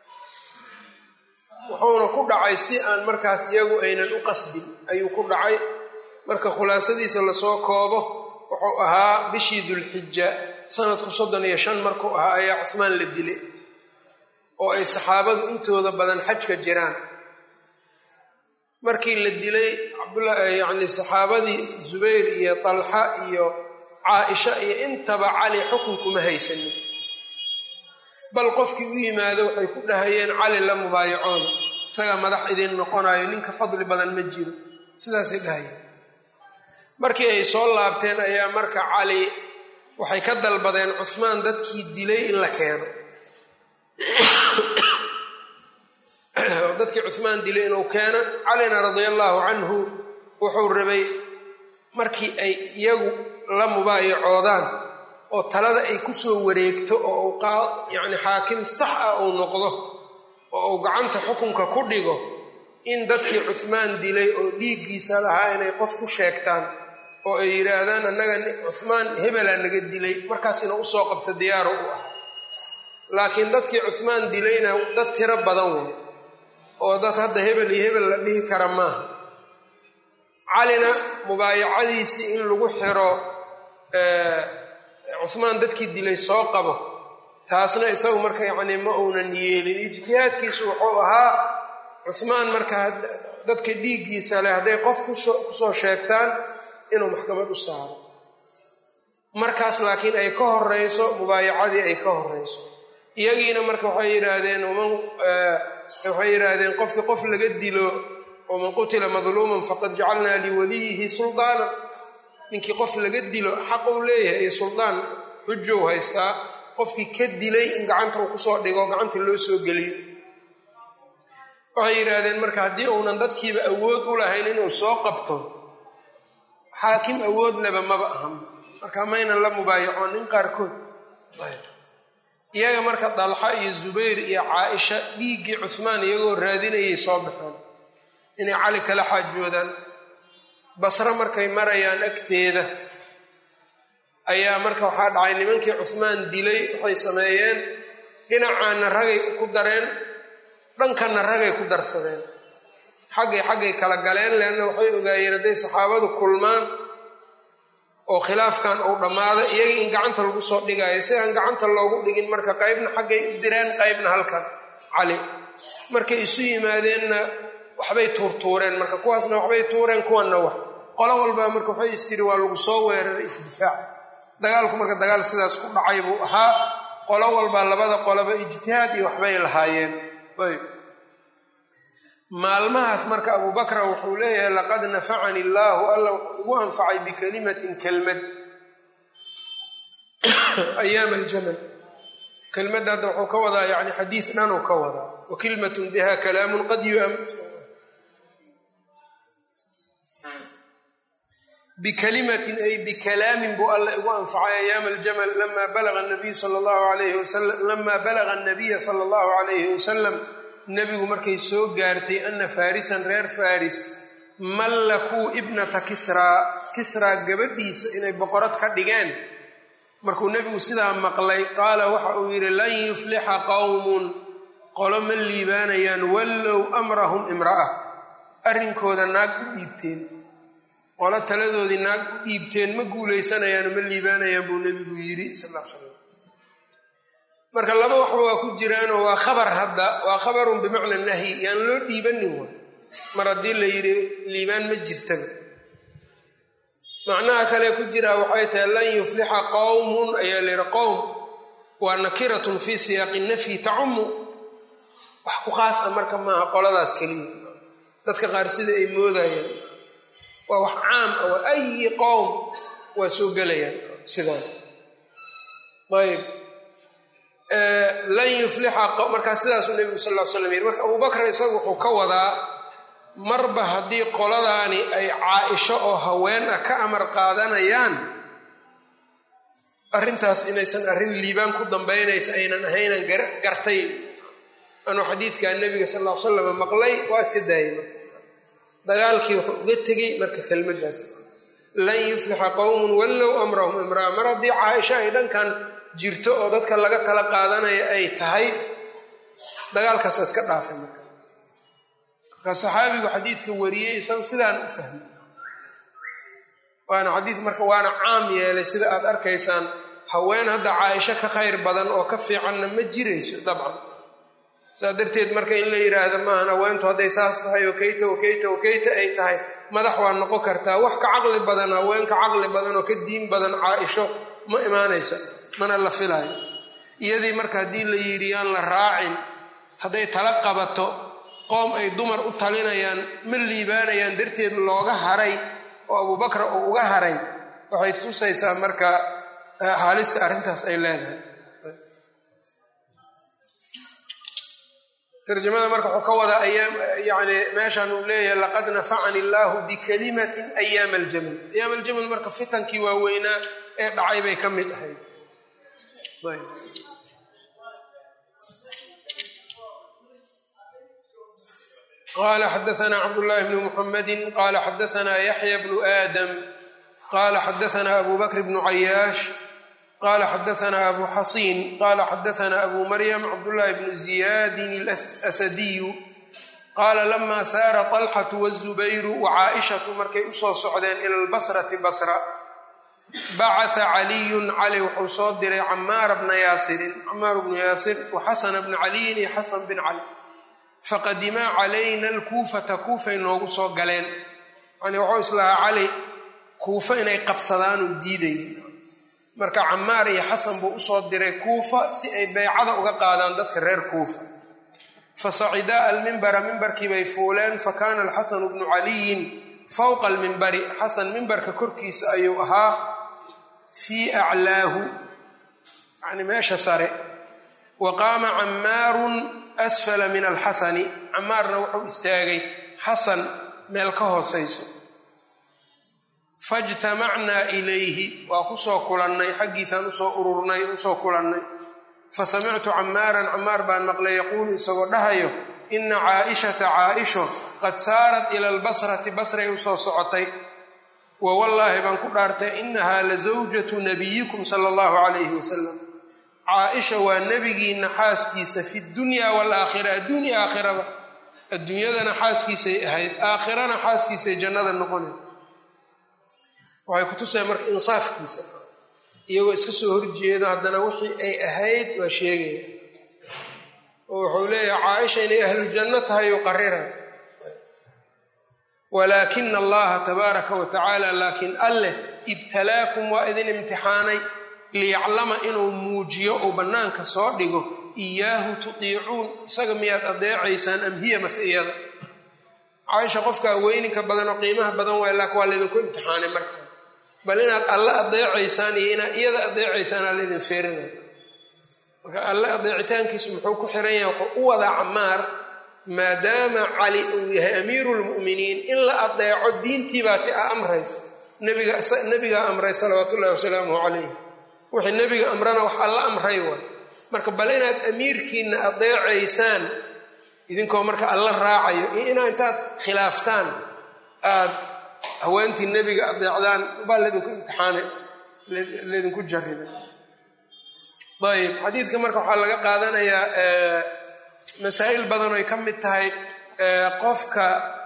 wuxuuna ku dhacay si aan markaas iyagu aynan u qasdin ayuu ku dhacay marka khulaasadiisa lasoo koobo wuxuu ahaa bishii dulxija sanadku soddon iyo shan markuu ahaa ayaa cuhmaan la dilay oo ay saxaabadu intooda badan xajka jiraan markii la dilay yacni saxaabadii zubayr iyo talxa iyo caaisha iyo intaba cali xukunkuma haysanin bal qofkii u yimaado waxay ku dhahayeen cali la mubaayacooda isagaa madax idin noqonayo ninka fadli badan ma jiro sidaasay dhahayeen markii ay soo laabteen ayaa marka cali waxay ka dalbadeen cuhmaan dadkii dilay in la keeno dadkii cuhmaan dilay inuu keeno calina radia allaahu canhu wuxuu rabay markii ay iyagu la mubaayacoodaan oo talada ay ku soo wareegto oo uu yacni xaakim sax ah uu noqdo oo uu gacanta xukunka ku dhigo in dadkii cuhmaan dilay oo dhiiggiisa lahaa inay qof ku sheegtaan oo ay yidhaahdaan annaga cuhmaan hebelaa naga dilay markaas inuu usoo qabto diyaaru u ah laakiin dadkii cuhmaan dilayna dad tiro badan way oo dad hadda hebel iyo hebel la dhihi kara maaha calina mubaayacadiisii in lagu xiro cuhmaan dadkii dilay soo qabo taasna isagu marka yacnii ma uunan yeelin ijtihaadkiisu wuxuu ahaa cuhmaan marka dadka dhiiggiisa leh hadday qof kusoo sheegtaan inuu maxkamad u saaro markaas laakiin ay ka horeyso mubaayacadii ay ka horeyso iyagiina marka waxay yidhaahdeen waxay yidhaahdeen qofkii qof laga dilo waman qutila madluuman faqad jacalnaa liwaliyihi suldaana ninkii qof laga dilo xaq uu leeyahay iyo suldaan xujow haystaa qofkii ka dilay in gacanta uu kusoo dhigo gacanta loo soo geliyo waxay yidhaahdeen marka haddii uunan dadkiiba awood u lahayn inuu soo qabto xaakim awood leba maba ahan marka maynan la mubaayacoon nin qaarkood iyaga marka dalxa iyo zubayr iyo caaisha dhiiggii cuhmaan iyagoo raadinayay soo baxeen inay cali kala xaajoodaan basre markay marayaan agteeda ayaa marka waxaa dhacay nimankii cuhmaan dilay waxay sameeyeen dhinacaana ragay ku dareen dhankanna ragay ku darsadeen xaggay xaggay kala galeen leanna waxay ogaayeen hadday saxaabadu kulmaan oo khilaafkan uu dhammaado iyaga in gacanta lagu soo dhigaayo si aan gacanta loogu dhigin marka qaybna xaggay u direen qaybna halkan cali markay isu yimaadeenna waxbay tuurtuureen marka kuwaasna waxbay tuureen kuwanna wax qolo walbaa marka waxay istiri waa lagu soo weeraray isdifaac dagaalku marka dagaal sidaas ku dhacay buu ahaa qolo walbaa labada qoloba ijtihaad iyo waxbay lahaayeen ayb maalmahaas marka abubakra wuxuu leeyahay laqad nafacani illaahu alla wuxuu igu anfacay bikalimatin kelmad ayaama aljamal kelmadda hadda wuxuu ka wadaa yani xadiid dhanuu ka wadaa wa kilmatun biha kalaamun qad yuam bikalimatin ay bikalaamin buu alla igu anfacay ayaama aljamal lama balaga nabiy sala allahu alayhi wasalam lama balaga anabiya sala allahu alayhi wasalam nebigu markay soo gaartay ana faarisan reer faris mallakuu ibnata kisraa kisraa gabadhiisa inay boqorad ka dhigeen markuu nebigu sidaa maqlay qaala waxa uu yidhi lan yuflixa qowmun qolo ma liibaanayaan wallow amrahum imra'a arrinkooda naag u dhiibteen qolo taladoodii naag u dhiibteen ma guulaysanayaan ma liibaanayaan buu nebigu yidhi sal l slam marka laba waxba waa ku jiraanoo waa khabar hadda waa khabarun bimacna nahyi yaan loo dhiibanin wa mar haddii la yidhi liibaan ma jirtaba macnaha kale ku jiraa waxay tahay lan yuflixa qowmun ayaa la yidhi qowm waa nakiratun fii siyaaqi nafyi tacumu wax ku khaas a marka maaha qoladaas keliya dadka qaar sida ay moodayaan waa wax caam ah waa ayi qowm waa soo gelayaan sidaan ayb lan yuflixa markaa sidaasuu nebigu sal l slam yiri marka abubakr isagu wuxuu ka wadaa marba haddii qoladaani ay caa-isho oo haween ah ka amar qaadanayaan arrintaas inaysan arrin liibaan ku dambaynaysa aynan ahaynan gartay anuu xadiidkaa nebiga sal l salam maqlay waa iska daayay marka dagaalkii wuxuu uga tegey marka kelmaddaas lan yuflixa qowmun wallow amrahum imraa mar haddii caaisho ay dhankan jirto oo dadka laga tala qaadanaya ay tahay dagaalkaas waa iska dhaafay marka marka saxaabigu xadiidka wariyey isagu sidaan u fahmay waana xadiid marka waana caam yeelay sida aad arkaysaan haween hadda caaisho ka khayr badan oo ka fiicanna ma jirayso dabcan saas darteed marka in la yidhaahdo maahan haweentu hadday saas tahay okeyta okeyta okeyta ay tahay madax waa noqon kartaa wax ka caqli badan haweenka caqli badan oo ka diin badan caaisho ma imaanaysa mana la filaayo iyadii marka haddii la yidhi aan la raacin hadday tala qabato qoom ay dumar u talinayaan ma liibaanayaan darteed looga haray oo abubakra uu uga haray waxay tusaysaa marka haalista arrintaas ay leedahay tarjamada marka wuxuu ka wadaa ayaam yani meeshan uu leeyahay laqad nafacani illaahu bikalimatin ayaama aljamal ayaam aljamal marka fitankii waaweynaa ee dhacay bay ka mid ahayd qala xadaana cabdullahi bnu muxamadi qala xadaana yaxya bnu aadam qala xadaana abu bakr bnu cayaash qala xadaana abu xasiin qala xadaana abu maryam cabdullahi bnu ziyadin alasadiyu qaala lama saara طalxatu wالzubayru wacaaishatu markay usoo socdeen ila lbasrati basra bacata caliyun cali wuxuu soo diray camaara bna yaasirin camaar bnu yaasir wa xasana bna caliyin iyo xasan bin cali faqadimaa calayna alkuufata kuufay noogu soo galeen yani wuxuu islahaa cali kuufa inay qabsadaanuu diidayay marka camaar iyo xasan buu usoo diray kuufa si ay beycada uga qaadaan dadka reer kuufa fasacidaa almimbara mimbarkii bay fuuleen fakaana alxasanu bnu caliyin fowqa almimbari xasan mimbarka korkiisa ayuu ahaa fii aclaahu yani meesha sare wa qaama cammaarun asfala min alxasani cammaarna wuxuu istaagay xasan meel ka hoosayso fajtamacnaa ilayhi waa kusoo kulannay xaggiisaan usoo ururnay usoo kulannay fasamictu cammaaran cammaar baan maqlay yaquulu isagoo dhahayo ina caaishata caaisho qad saarat ila albasrati basray usoo socotay wa wallaahi baan ku dhaartay inahaa la zawjatu nabiyikum sala allahu calayhi wasalam caaisha waa nebigiina xaaskiisa fi dunya waalaakhira adduunya aakhiraba adduunyadana xaaskiisay ahayd aakhirana xaaskiisay jannada noqonay waxay kutusaya marka insaafkiisa iyagoo iska soo horjeedo haddana wixii ay ahayd waa sheegaya oo wuxuu leeyahay caaisha inay ahlujanno tahay u qarira walaakina allaha tabaaraka wa tacaala laakiin alleh ibtalaakum waa idin imtixaanay liyaclama inuu muujiyo uu bannaanka soo dhigo iyaahu tutiicuun isaga miyaad adeecaysaan am hiya mas-iyada caaisha qofkaa weyninka badan oo qiimaha badan waay laakiin waa laydinku imtixaanay marka bal inaad alle adeecaysaan iyo inaad iyada adeecaysaan aa laydin feerinaya marka alle adeecitaankiisu muxuu ku xiran yahay wuxuu u wadaa camaar maadaama cali uu yahay amiiru lmu'miniin in la adeeco diintiibaa ti a amraysa nebigaa amray salawaatu ullahi wasalaamuhu calayh wixii nebiga amrana wax alla amray waay marka bal inaad amiirkiina adeecaysaan idinkoo marka alla raacayo iyo inaa intaad khilaaftaan aad haweentii nebiga adeecdaan baa laydinku imtixaanay laydinku jarribay ayb xadiidka marka waxaa laga qaadanayaa masaa'il badan oy ka mid tahay qofka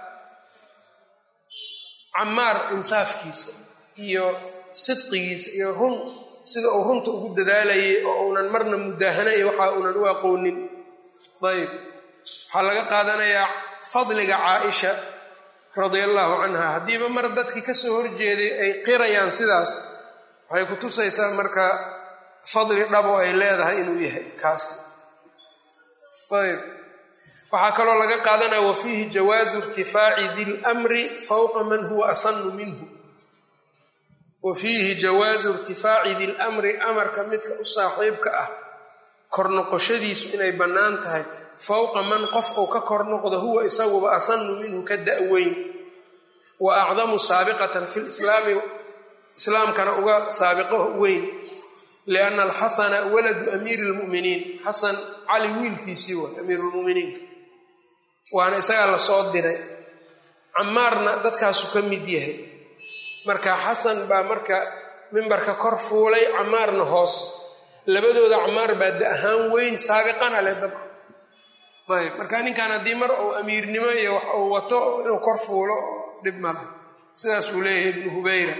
camaar insaafkiisa iyo sidqigiisa iyo run sida uu runta ugu dadaalayay oo uunan marna mudaahana iyo waxa uunan u aqoonin ayb waxaa laga qaadanayaa fadliga caaisha radia allahu canha haddiiba mar dadkii ka soo horjeeday ay qirayaan sidaas waxay ku tusaysaa marka fadli dhabo ay leedahay inuu yahay kaasi ayb waxaa kaloo laga qaadanaya wa fiihi jawaazu irtifaaci di lmri fowqa man huwa asanu minhu wa fiihi jawaazu irtifaaci di lmri amarka midka u saaxiibka ah kor noqoshadiisu inay bannaan tahay fowqa man qof uu ka kor noqdo huwa isaguba asanu minhu ka da-weyn wa acdamu saabiqatan fi lislaami islaamkana uga saabiqo weyn lianna alxasana waladu amiiri lmu'miniin xasan cali wiilkiisii waay amiirulmuminiinka waana isagaa lasoo diray camaarna dadkaasu ka mid yahay marka xasan baa marka mimbarka kor fuulay camaarna hoos labadooda camaar baa da ahaan weyn saabiqana leh dabca ayb marka ninkan haddii mar uu amiirnimo iyo wax uu wato inuu kor fuulo dhib mala sidaas uu leeyahay ibnu hubayra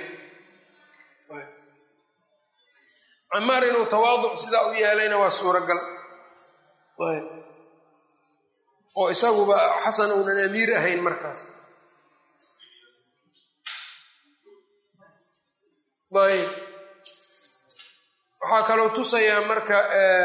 camaar inuu tawaaduc sidaa u yeelayna waa suuragal ayb oo isaguba xasan uunan amiir ahayn markaas ayb waxaa kaloo tusayaa marka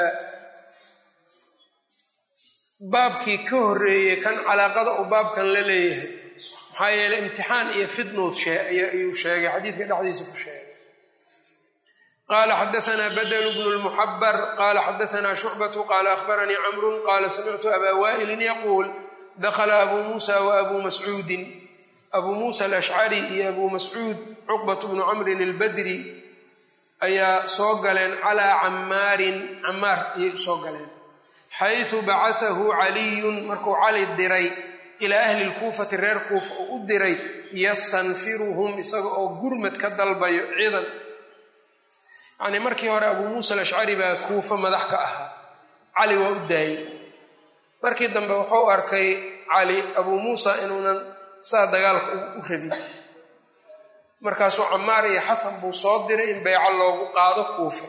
baabkii ka horreeyey kan calaaqada uu baabkan la leeyahay maxaa yeeley imtixaan iyo fidnood ayuu sheegay xadiidka dhexdiisa ku sheegay qala xadaana badl bnu lmuxabar qala xadaana shucbatu qala ahbaranii camru qala samictu aba waa'ilin yaquul dakla abu musa waabu mascuudin abuu muusa alashcari iyo abuu mascuud cuqbat bnu camrin albadri ayaa soo galeen calaa cammaarin cammaar ayay usoo galeen xaysu bacatahu caliyun markuu cali diray ilaa ahli lkuufati reer kuufa uu u diray yastanfiruhum isaga oo gurmad ka dalbayo ciidan yacnii markii hore abuu muusa alashcari baa kuufa madax ka ahaa cali waa u daayey markii dambe wuxuu arkay cali abuu muusa inuunan saa dagaalka u rabin markaasuu camaar iyo xasan buu soo diray in bayco loogu qaado kuufa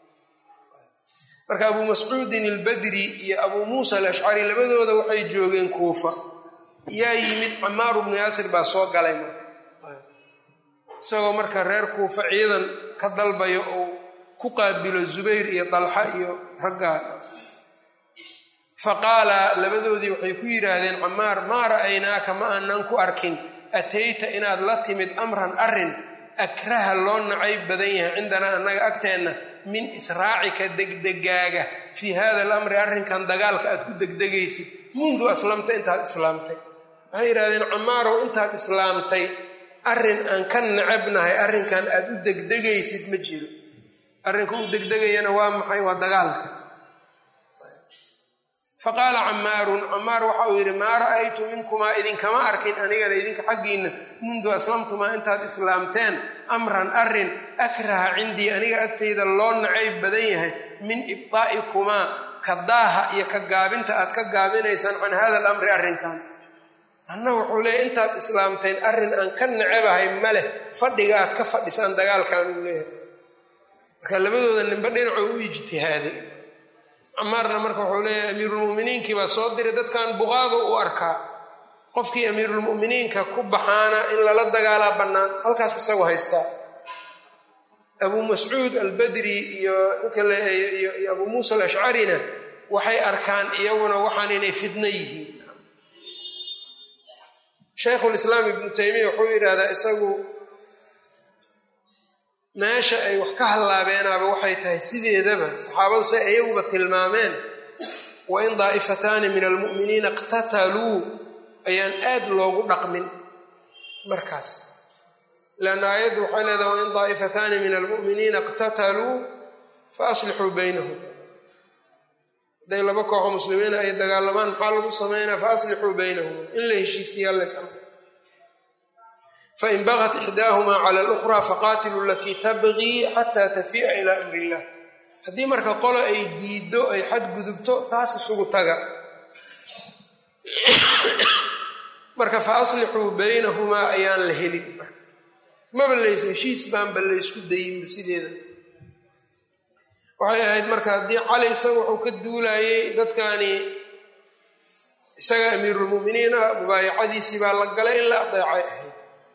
marka abuu mascuudin albadri iyo abuu muusa alashcari labadooda waxay joogeen kuufa yaa yimid camaaru bnu yaasir baa soo galay marka isagoo marka reer kuufa ciidan ka dalbayo uu ku qaabilo zubayr iyo dalxa iyo raggaa faqaala labadoodii waxay ku yidhaahdeen camaar maa ra'aynaaka ma aanan ku arkin atayta inaad la timid amran arrin akraha loo nacayb badan yahay cindanaa annaga agteenna min israacika degdegaaga fii hada alamri arrinkan dagaalka aad ku degdegaysid mundu aslamta intaad islaamtay waxay yidhahdeen camaarow intaad islaamtay arrin aan ka nacabnahay arrinkan aad u degdegaysid ma jiro arrinka u degdegayana waa maxay waa dagaalka faqaala camaarun camaar waxa uu yidhi maa ra'aytu minkumaa idinkama arkin anigana idinka xaggiinna mundu aslamtumaa intaad islaamteen amran arrin akraha cindii aniga agtayda loo nacayb badan yahay min ibdaa'ikumaa ka daaha iyo ka gaabinta aad ka gaabinaysaan can hada alamri arrinkan anna wuxuu leeyahy intaad islaamteen arrin aan ka nacabahay ma leh fadhiga aad ka fadhisaan dagaalkan uu leeyahay marka labadooda ninba dhinacoo u ijtihaaday camaarna marka wuxuu leeyahay amiirulmu'miniinkii baa soo diray dadkan buqaadu u arkaa qofkii amiirulmu'miniinka ku baxaana in lala dagaalaa bannaan halkaas isagu haystaa abuu mascuud albadri iyo ninka iyo abuu muusa alashcarina waxay arkaan iyaguna waxaan inay fidno yihiin shaykhulislaam ibnu taymiya wuxuu yidhaahdaa isagu meesha ay wax ka hallaabeanaaba waxay tahay sideedaba saxaabadu say iyaguba tilmaameen wa in daa'ifataani min almu'miniina iqtataluu ayaan aad loogu dhaqmin markaas leanna aayaddu waxay leedahay wain daa'ifataani min almu'miniina iqtataluu fa aslixuu baynahum hadday laba kooxo muslimiina ay dagaalamaan maxaa lagu sameynaa fa aslixuu baynahum in la heshiisiyaa lays amray fain bagat ixdaahumaa cala alukhraa faqaatiluu alatii tabgii xataa tafii'a ilaa amri illah haddii marka qolo ay diiddo ay xadgudubto taas isugu taga marka fa aslixuu baynahumaa ayaan la helin maba lays heshiis baanba laysku dayinba sideeda waxay ahayd marka haddii cali isaga wuxuu ka duulayey dadkani isaga amiirulmu'miniin ah mubaayacadiisii baa la galay in la adeecay ahayd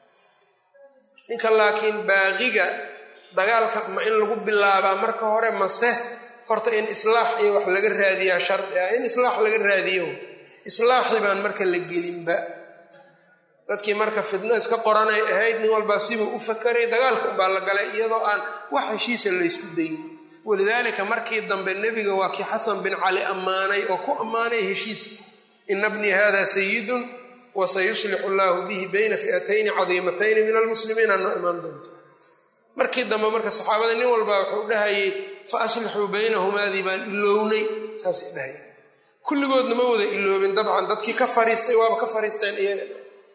ninka laakiin baaqiga dagaalka ma in lagu bilaabaa marka hore mase horta in islaax iyo wax laga raadiyaa shardi ah in islaax laga raadiyo islaaxii baan marka la gelinba dadkii marka fidno iska qoranay ahayd nin walbaa sibuu u fakaray dagaalka unbaa la galay iyadoo aan wax heshiisa laysku dayin walidaalika markii dambe nebiga waa kii xasan bin cali ammaanay oo ku ammaanay heshiiska ina bnii hada sayidun wasayuslixu llaahu bihi bayna fi'atayni cadiimatayni min almuslimiina noo imaan doonto markii dambe marka saxaabada nin walbaa wuxuu dhahayay fa aslixuu baynahumaadii baan ilownay saasay dhahaya kulligoodna ma wada iloobin dabcan dadkii ka fariistay waaba ka fariisteen iyaga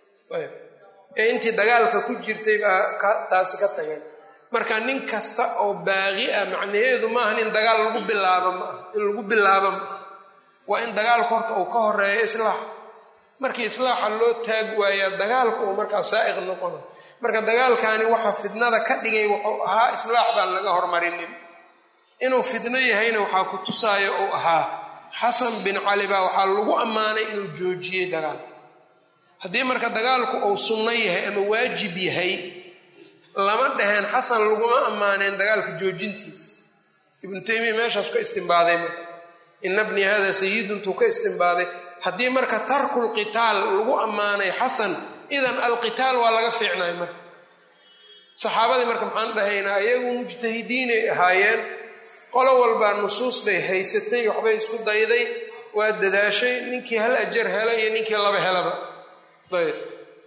ee intii dagaalka ku jirtay baa taasi ka tageen marka nin kasta oo baaqi ah macnaheedu maaha in dagaal lagu bilaabo maaha in lagu bilaabo maaha waa in dagaalku horta uu ka horeeyo islaax markii islaaxa loo taag waayaa dagaalka uu markaa saa'iq noqona marka dagaalkani waxa fidnada ka dhigay wuxuu ahaa islaax baan laga hormarinin inuu fidno yahayna waxaa ku tusaayo uu ahaa xasan bin cali baa waxaa lagu ammaanay inuu joojiyey dagaal haddii marka dagaalku uu sunno yahay ama waajib yahay lama dhaheen xasan laguma ammaaneen dagaalka joojintiisa ibnu taymiya meeshaas ka istimbaaday marka ina bnii hada sayiduntuu ka istimbaaday haddii marka tarkul qitaal lagu ammaanay xasan idan alqitaal waa laga fiicnay marka saxaabadii marka maxaan dhahaynaa iyagu mujtahidiinay ahaayeen qolo walbaa nusuus bay haysatay waxbay isku dayday waa dadaashay ninkii hal ajar hela iyo ninkii laba helaba ayb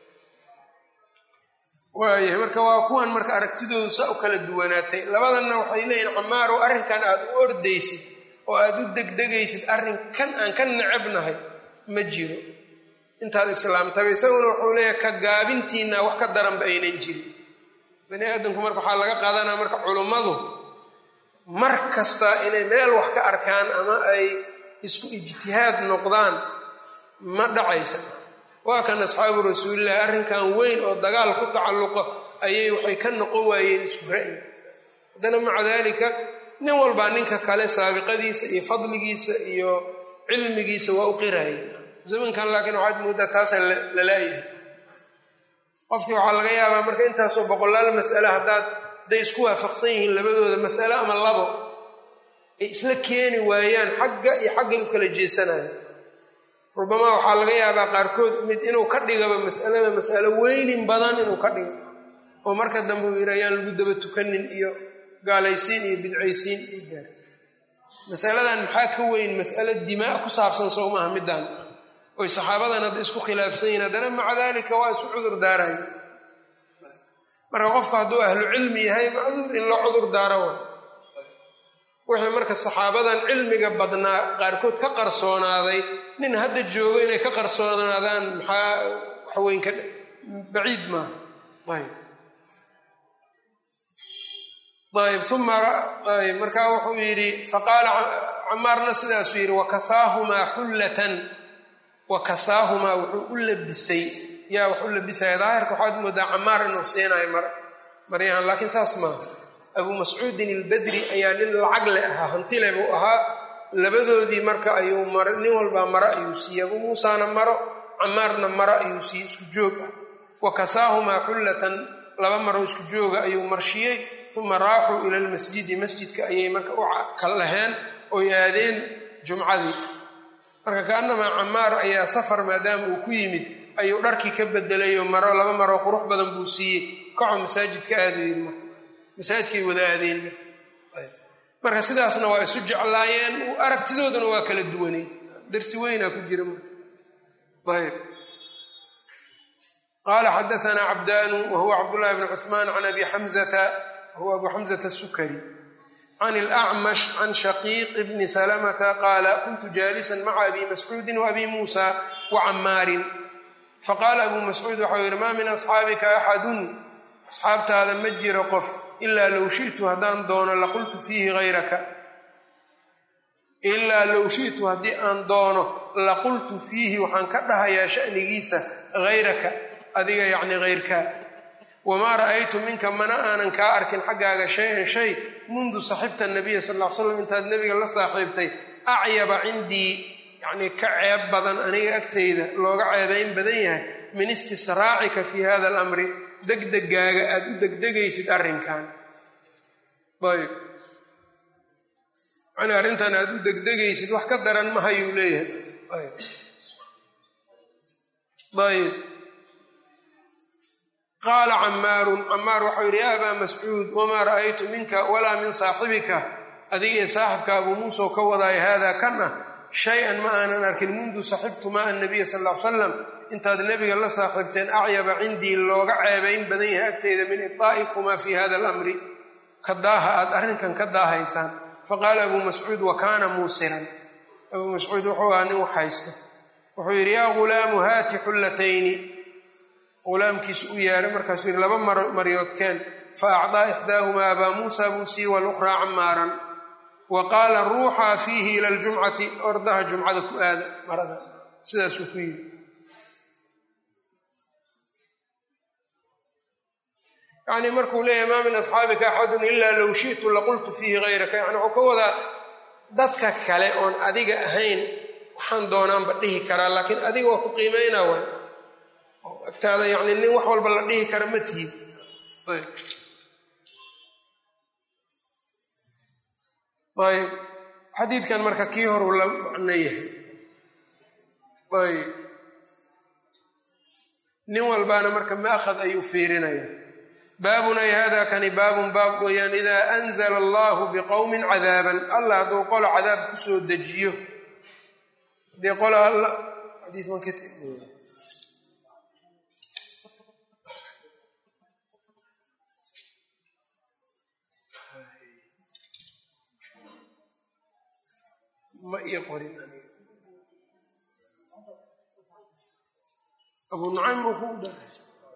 waayahay marka waa kuwan marka aragtidoodu saa u kala duwanaatay labadanna waxay leeyihin camaarow arrinkan aad u ordaysid oo aad u degdegaysid arrin kan aan ka necabnahay ma jiro intaad islaamtaba isaguna wuxuu leeyahay ka gaabintiinna wax ka daranba aynan jirin bani aadamku marka waxaa laga qaadanaya marka culummadu mar kasta inay meel wax ka arkaan ama ay isku ijtihaad noqdaan ma dhacaysa waa kan asxaabu rasuulillahi arrinkan weyn oo dagaal ku tacalluqo ayay waxay ka noqon waayeen isku ra'yi haddana maca daalika nin walbaa ninka kale saabiqadiisa iyo fadligiisa iyo cilmigiisa waa u qiraya zamankan laakiin waxaad mooddaa taasaan lalaayahay qofkii waxaa laga yaabaa marka intaasoo boqolaal mas'ale haddaad hadday isku waafaqsan yihiin labadooda mas'ale ama labo ay isla keeni waayaan xagga iyo xaggay u kala jeesanaya rubamaa waxaa laga yaabaa qaarkood mid inuu ka dhigaba masalada mas'alo weynin badan inuu ka dhigo oo marka dambe uu yidhi ayaan lagu daba tukanin iyo gaalaysiin iyo bidcaysiin iyo gaarto masaladan maxaa ka weyn mas'alo dimaa ku saabsan sow maaha middaan oy saxaabadan hadda isku khilaafsan yihin haddana maca daalika waa isu cudur daaraya marka qofku hadduu ahlu cilmi yahay macduur in loo cudur daaro wa wixii marka saxaabadan cilmiga badnaa qaarkood ka qarsoonaaday nin hadda joogo inay ka qarsoonaadaan maxaa waxweyn ka baciid maaha ayb ayb uma ayb markaa wuxuu yidhi faqaala camaarna sidaasuu yidhi wakasaahumaa xullatan wakasaahumaa wuxuu u labisay yaa wax u labisaya daahirka waxaad moodaa camaar inuu siinayo mar maryahan laakiin saas maaha abuu mascuudin ilbadri ayaa nin lacag le ahaa hantile buu ahaa labadoodii marka ayuu mar nin walbaa maro ayuu siiyey abuu muusaana maro camaarna maro ayuu siiyey isku joog ah wa kasaahumaa xullatan laba maro isku jooga ayuu marshiyey uma raaxuu ila lmasjidi masjidka ayay marka u kalaheen oy aadeen jumcadii marka kaanamaa camaar ayaa safar maadaama uu ku yimid ayuu dharkii ka bedelayo maro laba maroo qurux badan buu siiyey kaco masaajidka aadu yiri marka masaajidkay wada aadeen marka sidaasna waa isu jeclaayeen aragtidooduna waa kala duwanay darsi weynaa ku jira marka ayb qaala xadaanaa cabdaanu wahuwa cabdullahi bn cusmaan can abi xamzata wahuwa abu xamzata asukari can ilacmash can shaqiiq bni salamata qaala kuntu jaalisan maca abi mascuudin waabi muusa wacamaarin faqaala abuu mascuud waxau yidhi maa min asxaabika axadun asxaabtaada ma jiro qof ilaa low shitu haddaan doono laqultu fiihi hayraka ilaa low shitu haddii aan doono laqultu fiihi waxaan ka dhahayaa shanigiisa hayraka adiga yacni hayrkaa wamaa ra'aytu minka mana aanan kaa arkin xaggaaga shay-an shay mundu saxibta nabiya sal ll ly slam intaad nebiga la saaxiibtay acyaba cindii yacnii ka ceeb badan aniga agtayda looga ceebayn badan yahay min istisraacika fii hada alamri degdegaaga aada u degdegaysid arrinkan ayb yani arrintan aada u degdegaysid wax ka daran mahayuu leeyahay ayb qaala camaarun camaar waxau yidhi ya abaa mascuud wamaa ra'aytu minka walaa min saaxibika adiga ee saaxibka abuu muusa oo ka wadaayo haadaa kan ah shay-an ma aanan arkin mundu saxibtu maa annabiya sal ll ly salam intaad nebiga la saaxiibteen acyaba cindii looga ceebayn badan yahay agteyda min ibdaa'ikumaa fii hada alamri ka daaha aad arrinkan ka daahaysaan faqaala abuu mascuud wa kaana muusiran abuu mascuud wuxuu ahaa nin wax haysto wuxuu yidhi yaa ghulaamu haati xullatayni ghulaamkiisu u yeehay markaasuu yidhi laba maryoodkeen fa acdaa ixdaahumaa abaa muusa buu sii walukhraa camaaran wa qaala ruuxaa fiihi ila ljumcati ordaha jumcada ku aada marada sidaasuu ku yidhi yacnii markuu leeyahay maa min asxaabika axadun ilaa low shi'tu laqultu fiihi hayraka yani wuxuu ka wadaa dadka kale oon adiga ahayn waxaan doonaanba dhihi karaa laakiin adiga waa ku qiimeynaa way agtaada yacni nin wax walba la dhihi kara ma tihid ayb ayb xadiidkan marka kii horuu la macno yahay ayb nin walbaana marka maakhad ayuu fiirinaya baabun ay hada kani baabun baab weeyaan idaa anzala allahu biqowmin cadaaban allah hadduu qolo cadaab kusoo dejiyo hadii qola alla ma ii qorin abu nucaym buu ku daray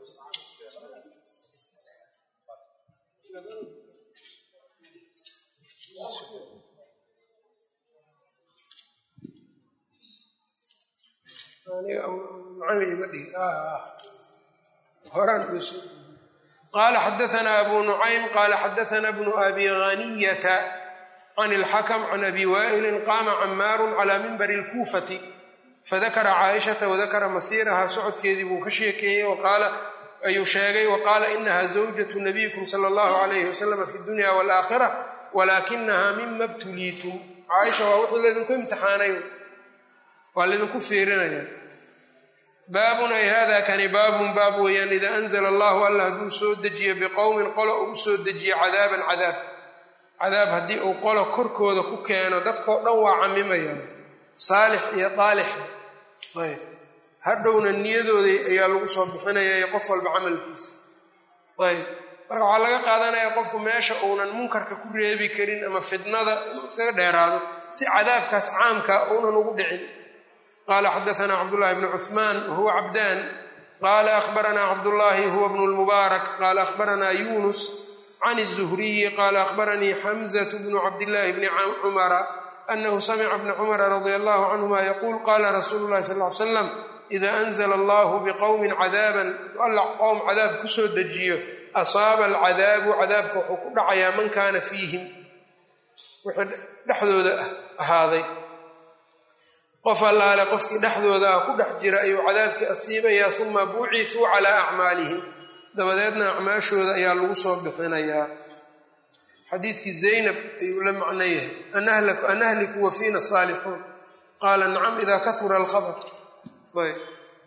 qaala xadaanaa abu nucaym qaala xadaana bnu abi haniyata can ilxakm can abi waa'ilin qaama camaaru cala minbari اlkuufati fadakara caaishata wadakara masiiraha socodkeedii buu ka sheekeeyey waqaala ayuu sheegay waqaala inaha zawjatu nabiyikum sala allahu alayhi wasalama fi dunya walaakhira walaakinaha mima btuliitum caaisha waa wuxuu laydinku imtixaanay waa laydinku fiirinaya baabun ay hada kani baabun baab weeyaan idaa anzala allahu alla hadduu soo dejiyo biqowmin qolo uu soo dejiyo cadaaban cadaab cadaab haddii uu qolo korkooda ku keeno dadkao dhan waa camimaya saalix iyo daalixba ayb hadhowna niyadooda ayaa lagu soo bixinaya iyo qof walba camalkiisa ayb marka waxaa laga qaadanaya qofku meesha uunan munkarka ku reebi karin ama fitnada inuu iskaga dheeraado si cadaabkaas caamka uunan ugu dhicin qala xadaana cabdullahi bnu cuثmaan wahuwa cabdaan qala ahbarana cabdullahi huwa bnu lmubaarak qala ahbarana yunus can الzuhriyi qala ahbaranii xamزة bnu cabdillahi bni cumara anahu samica bna cumara radi allahu canhuma yaquul qala rasuulu lahi sal ly slam ida anzla allahu biqowmin cadaaban alla qowm cadaab kusoo dejiyo asaaba alcadaabu cadaabka wuxuu ku dhacayaa man kaana fiihim wixii dhexdooda ahaaday qof allaale qofkii dhexdooda ah ku dhex jira ayuu cadaabkii asiibayaa uma bucithuu calaa acmaalihim dabadeedna acmaashooda ayaa lagu soo bixinayaa xadiidkii zaynab ayuu la macno yahay an ahliku wa fiina saalixuun qaala nacam ida kahura alkhabar ayb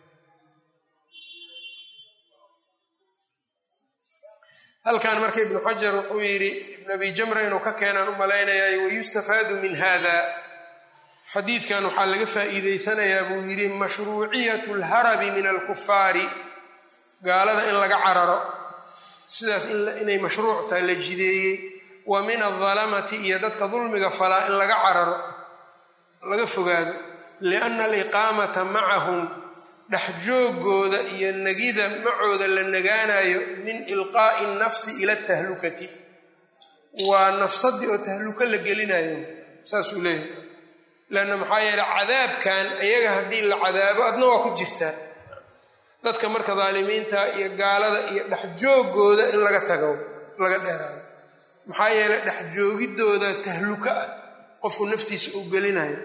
halkan marka ibnu xajar wuxuu yidhi ibn abi jamra inuu ka keenaan u malaynayaa wayustafaadu min hada xadiidkan waxaa laga faa'iideysanayaa buu yidhi mashruuciyatu alharabi min alkufaari gaalada in laga cararo sidaas inay mashruuc tahay la jideeyey wa min aldalamati iyo dadka dulmiga falaa in laga cararo laga fogaado lianna aliqaamata macahum dhexjoogooda iyo negida macooda la nagaanayo min ilqaa'i nafsi ila tahlukati waa nafsadii oo tahluko la gelinayo saasuu leeyahay leanna maxaa yeele cadaabkan iyaga haddii la cadaabo adna waa ku jirtaa dadka marka daalimiinta iyo gaalada iyo dhexjoogooda in laga tago laga dheeraado maxaa yeele dhexjoogidooda tahluko ah qofku naftiisa uu gelinayo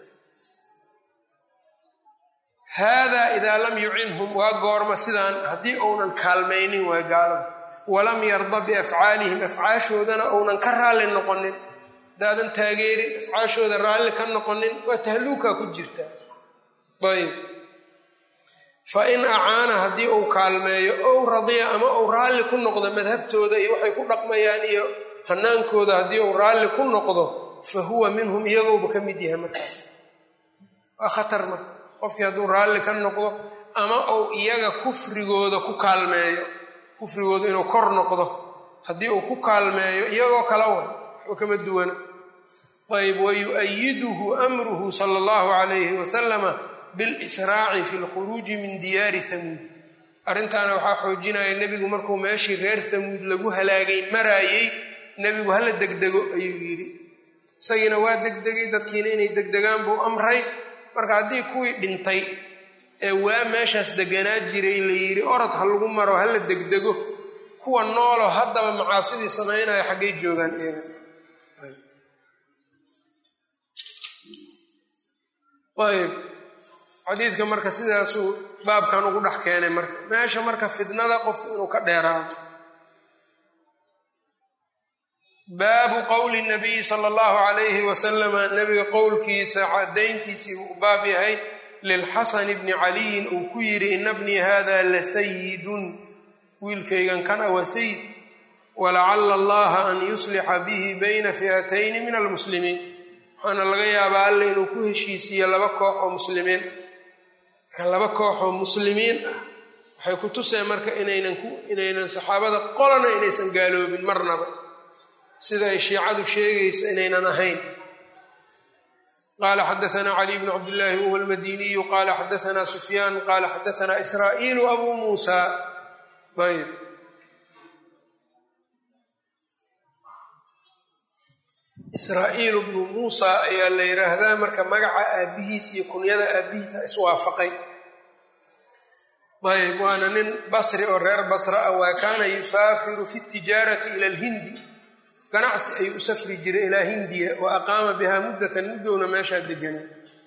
haadaa idaa lam yucinhum waa goorma sidaan haddii uunan kaalmaynin waay gaalada walam yarda biafcaalihim afcaashoodana uunan ka raalli noqonin hadaadan taageerin afcaashooda raalli ka noqonin waa tahluukaa ku jirta ayb fa in acaana haddii uu kaalmeeyo ow radiya ama uu raalli ku noqdo madhabtooda iyo waxay ku dhaqmayaan iyo hanaankooda haddii uu raalli ku noqdo fa huwa minhum iyagouba ka mid yahay markaas waa khatar marka qofkii hadduu raalli ka noqdo ama uu iyaga kufrigooda ku kaalmeeyo kufrigooda inuu kor noqdo haddii uu ku kaalmeeyo iyagoo kala wa waxba kama duwana ayb wayu'ayiduhu amruhu sala allahu calayhi wasalama bilisraaci fi lkhuruuji min diyaari hamuud arrintaana waxaa xoojinaya nebigu markuu meeshii reer hamuud lagu halaagay maraayey nebigu hala degdego ayuu yidhi isagiina waa degdegay dadkiina inay degdegaan buu amray marka haddii kuwii dhintay ee waa meeshaas deganaa jiray la yidhi orod ha lagu maro hala degdego kuwa nooloo haddaba macaasidii samaynaya xaggay joogaan iyaga ayb xadiidka marka sidaasuu baabkan ugu dhex keenay marka meesha marka fitnada qofku inuu ka dheeraado baabu qowli nabiyi sala allahu calayhi wasalama nabiga qowlkiisa cadayntiisii uu baab yahay lilxasani bni caliyin uu ku yidhi ina bnii hada la sayidun wiilkaygan kana waa sayid walacala allaha an yuslixa bihi bayna fi'atayni min almuslimiin waxaana laga yaabaa alle inuu ku heshiisiiyo laba koox oo muslimiin marka laba koox oo muslimiin ah waxay ku tuseen marka inaynan inaynan saxaabada qolana inaysan gaaloobin marnaba sida ay shiicadu sheegayso inaynan ahayn qala xadaana cali bnu cabdillaahi wahuwa almadiniyu qala xadaana sufyaan qala xadaana israa'iilu abu muusa ayb israa'iilu bnu muusa ayaa la yidhaahdaa marka magaca aabbihiis iyo kunyada aabbihiisa iswaafaqay ayb waana nin basri oo reer basra ah waa kaana yusaafiru fi tijaarati ila alhindi ganacsi ayuu u safri jiray ilaa hindiya wa aqaama bihaa muddatan muddowna meeshaa degana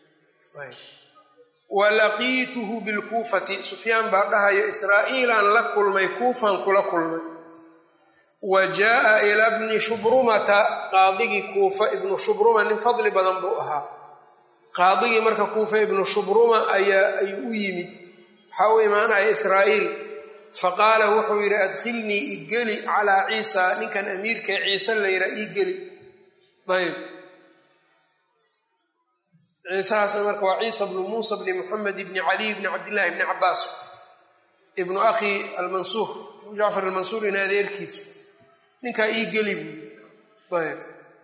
wa laqiituhu bilkuufati sufyaan baa dhahayo israa'iilaan la kulmay kuufaan kula kulmay wa jaaa ila bni shubrumata qaadigii kuufa ibnu shubruma nin fadli badan buu ahaa qaadigii marka kuufa ibnu shubruma ayaa ayuu u yimid waxaa u imaanaya israa'iil faqaala wuxuu yidhi adkhilnii igeli calaa ciisa ninkan amiirka ciise layra igeli ayb ciisahaasna marka waa ciisa bnu muusa bni muxamed bni caliy bni cabdillahi bni cabaas ibnu akhi almansuur jacfar almansuur in adeerkiisu ninkaa ii geli buu ayb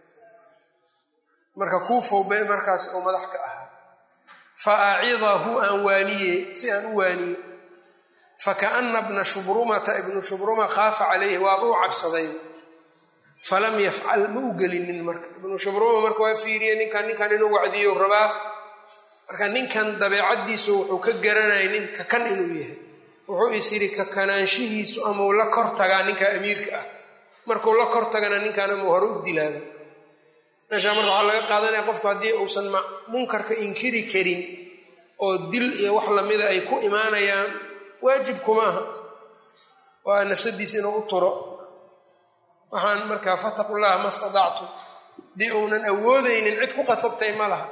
marka kuufow be markaas oo madax ka ahaa fa acidahu aan waaniye si aan u waaniye fakaana bna shubrumata ibnu shubruma khaafa calayhi waaba u cabsaday falam yafcal ma u gelinin marka ibnu shubruma marka waa fiiriye ninkan ninkan inuu wacdiyo rabaa marka ninkan dabeecaddiisu wuxuu ka garanaya nin kakan inuu yahay wuxuu is yidhi kakanaanshihiisu amau la kor tagaa ninka amiirka ah markuu la kor tagana ninkan amau hore u dilaada meeshaa marka waxaa laga qaadanaya qofku haddii uusan munkarka inkiri karin oo dil iyo wax lamida ay ku imaanayaan waajib kumaaha waa nafsadiisa inuu u turo waxaan markaa fataqu llaha ma stadactu dii uunan awoodaynin cid ku qasabtay ma laha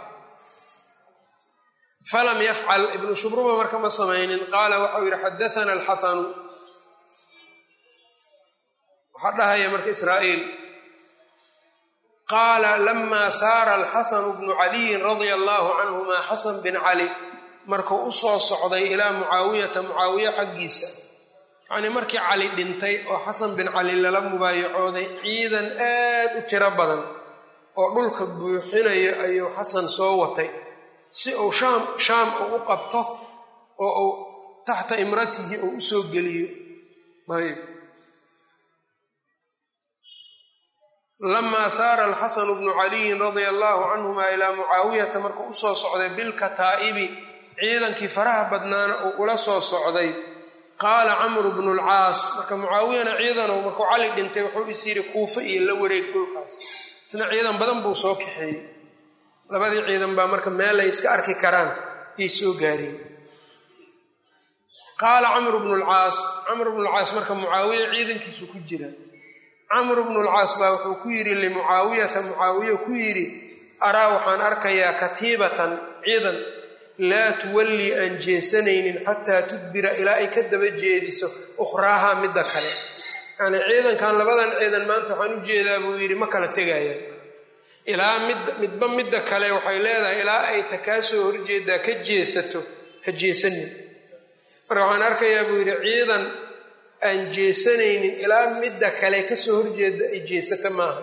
falam yafcal ibnu shubruma marka ma samaynin qaala waxau yidhi xadaana alxasanu waxaa dhahaya marka israa'iil qaala lama saara alxasanu bnu caliyin radia allahu canhuma xasan bin cali markuu u soo socday ilaa mucaawiyata mucaawiya xaggiisa yacnii markii cali dhintay oo xasan bin cali lala mubaayacooday ciidan aad u tiro badan oo dhulka buuxinayo ayuu xasan soo watay si uu shaam shaam uu u qabto oo uu taxta imratihi uu u soo geliyo ayb lamaa saara alxasanu bnu caliyin radia allahu canhuma ilaa mucaawiyata markuu usoo socday bilkataa'ibi ciidankii faraha badnaana uu ula soo socday qaala camru bnu lcaas marka mucaawiyana ciidanow markuu cali dhintay wuxuu is yidhi kuufa iyo la wareeg dhulkaas isna ciidan badan buu soo kaxeeyey labadii ciidan baa marka meel ay iska arki karaan yay soo gaareen qaala camru bnu lcaas camru bnu lcaas marka mucaawiya ciidankiisu ku jira camru bnu lcaas baa wuxuu ku yidhi limucaawiyata mucaawiya ku yidhi araa waxaan arkayaa katiibatan ciidan laa tuwallii aan jeesanaynin xataa tudbira ilaa ay ka daba jeediso ukhraaha midda kale yacnii ciidankan labadan ciidan maanta waxaan u jeedaa buu yidhi ma kala tegayaan ilaa mid midba midda kale waxay leedahay ilaa ay ta kaa soo horjeedaa ka jeesato ha jeesanin marka waxaan arkayaa buu yidhi ciidan aan jeesanaynin ilaa midda kale kasoo horjeeda ay jeesata maaha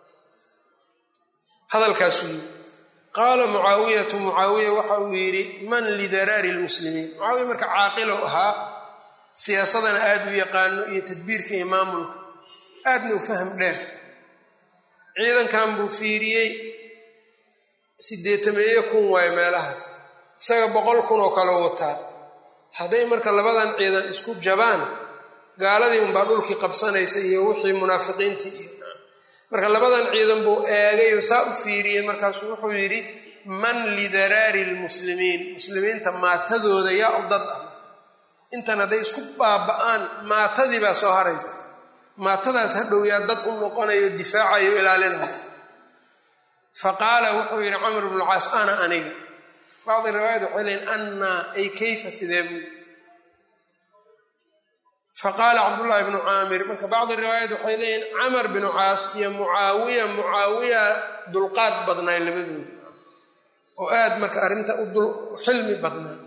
hadalkaasuu yidhi qaala mucaawiyatu mucaawiya waxa uu yidhi man lidaraari lmuslimiin mucaawiya marka caaqilow ahaa siyaasadana aad u yaqaano iyo tadbiirka iyo maamulka aadna u faham dheer ciidankan buu fiiriyey sideetameeye kun waayo meelahaas isaga boqol kun oo kale wataa hadday marka labadan ciidan isku jabaan gaaladii unbaa dhulkii qabsanaysa iyo wixii munaafiqiintii iyo marka labadan ciidan buu eegay oo saa u fiiriyey markaasuu wuxuu yidhi man lidaraari lmuslimiin muslimiinta maatadooda yaa u dad ah intan hadday isku baaba'aan maatadii baa soo haraysa maatadaas hadhow yaa dad u noqonayo difaacayo ilaalinayo fa qaala wuxuu yidhi camr bnu lcaas ana aniga bacdi riwaayat waxay leeyiin annaa ay kayfa sidee buu faqaala cabdullaahi bnu caamir marka bacdi riwaayat waxay leeyihin camar binu caas iyo mucaawiya mucaawiya dulqaad badnaay labadooda oo aad marka arrinta u xilmi badnaa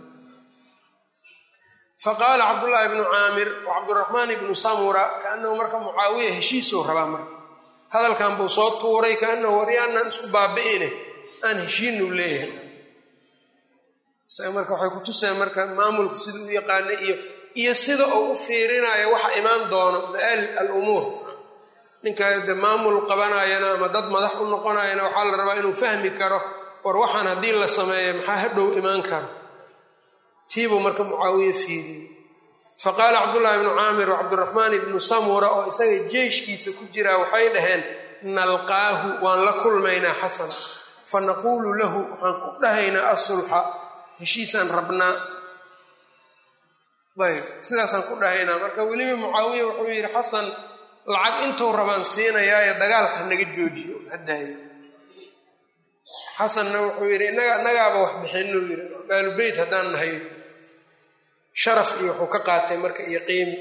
faqaala cabdullaahi bnu caamir wa cabduraxmaan ibnu samura kaanahu marka mucaawiya heshiisuu rabaa marka hadalkan buu soo tuuray kaanahu waryaanaan isku baabi'ine aan heshiinu leeyahay isaga marka waxay ku tuseen marka maamulka siduu u yaqaana iyo iyo sida uu u fiirinayo waxa imaan doono ma'aal alumuur ninka de maamul qabanayana ama dad madax u noqonayana waxaa la rabaa inuu fahmi karo war waxaan haddii la sameeyo maxaa hadhow imaan karo tiibuu marka mucaawiye fiiriyey faqaala cabdullaahi ibnu caamir wacabdiraxmaan ibnu samura oo isaga jeeshkiisa ku jiraa waxay dhaheen nalqaahu waan la kulmaynaa xasan fa naquulu lahu waxaan ku dhahaynaa asulxa heshiisaan rabnaa ayb sidaasaan ku dhahaynaa marka weliba mucaawiya wuxuu yidhi xasan lacag intuu rabaan siinayaayo dagaalka naga joojiyo hadaayo xasanna wuxuu yidhi inaga annagaaba wax bixinuu yidhi aalu beyt haddaan nahay sharaf iyo wuxuu ka qaatay marka iyo qiimi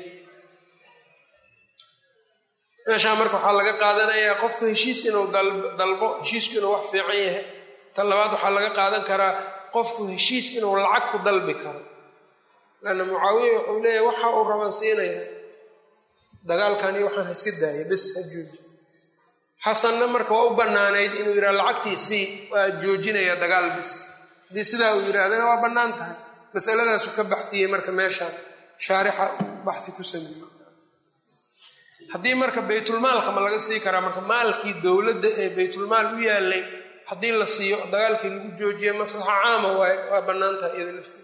meeshaa marka waxaa laga qaadanayaa qofku heshiis inuu dalbo heshiisku inuu wax fiican yahay tan labaad waxaa laga qaadan karaa qofku heshiis inuu lacag ku dalbi karo lanna mucaawiya wuxuu leeyahy waxa uu rabansiinaya dagaalkan iyo waxaan ha iska daaya bes ha jooji xasanna marka waa u bannaanayd inuu yidhaha lacagtii sii waa joojinaya dagaal bis haddii sidaa uu yidhaahdana waa bannaan tahay masaladaasu ka baxfiyey marka meesha shaarixa baxi ku sameeyey haddii marka baytulmaalka ma laga sii karaa marka maalkii dowladda ee baytulmaal u yaalay haddii la siiyo dagaalkii lagu joojiye maslaxa caama waay waa bannaan tahay iyada lafteeda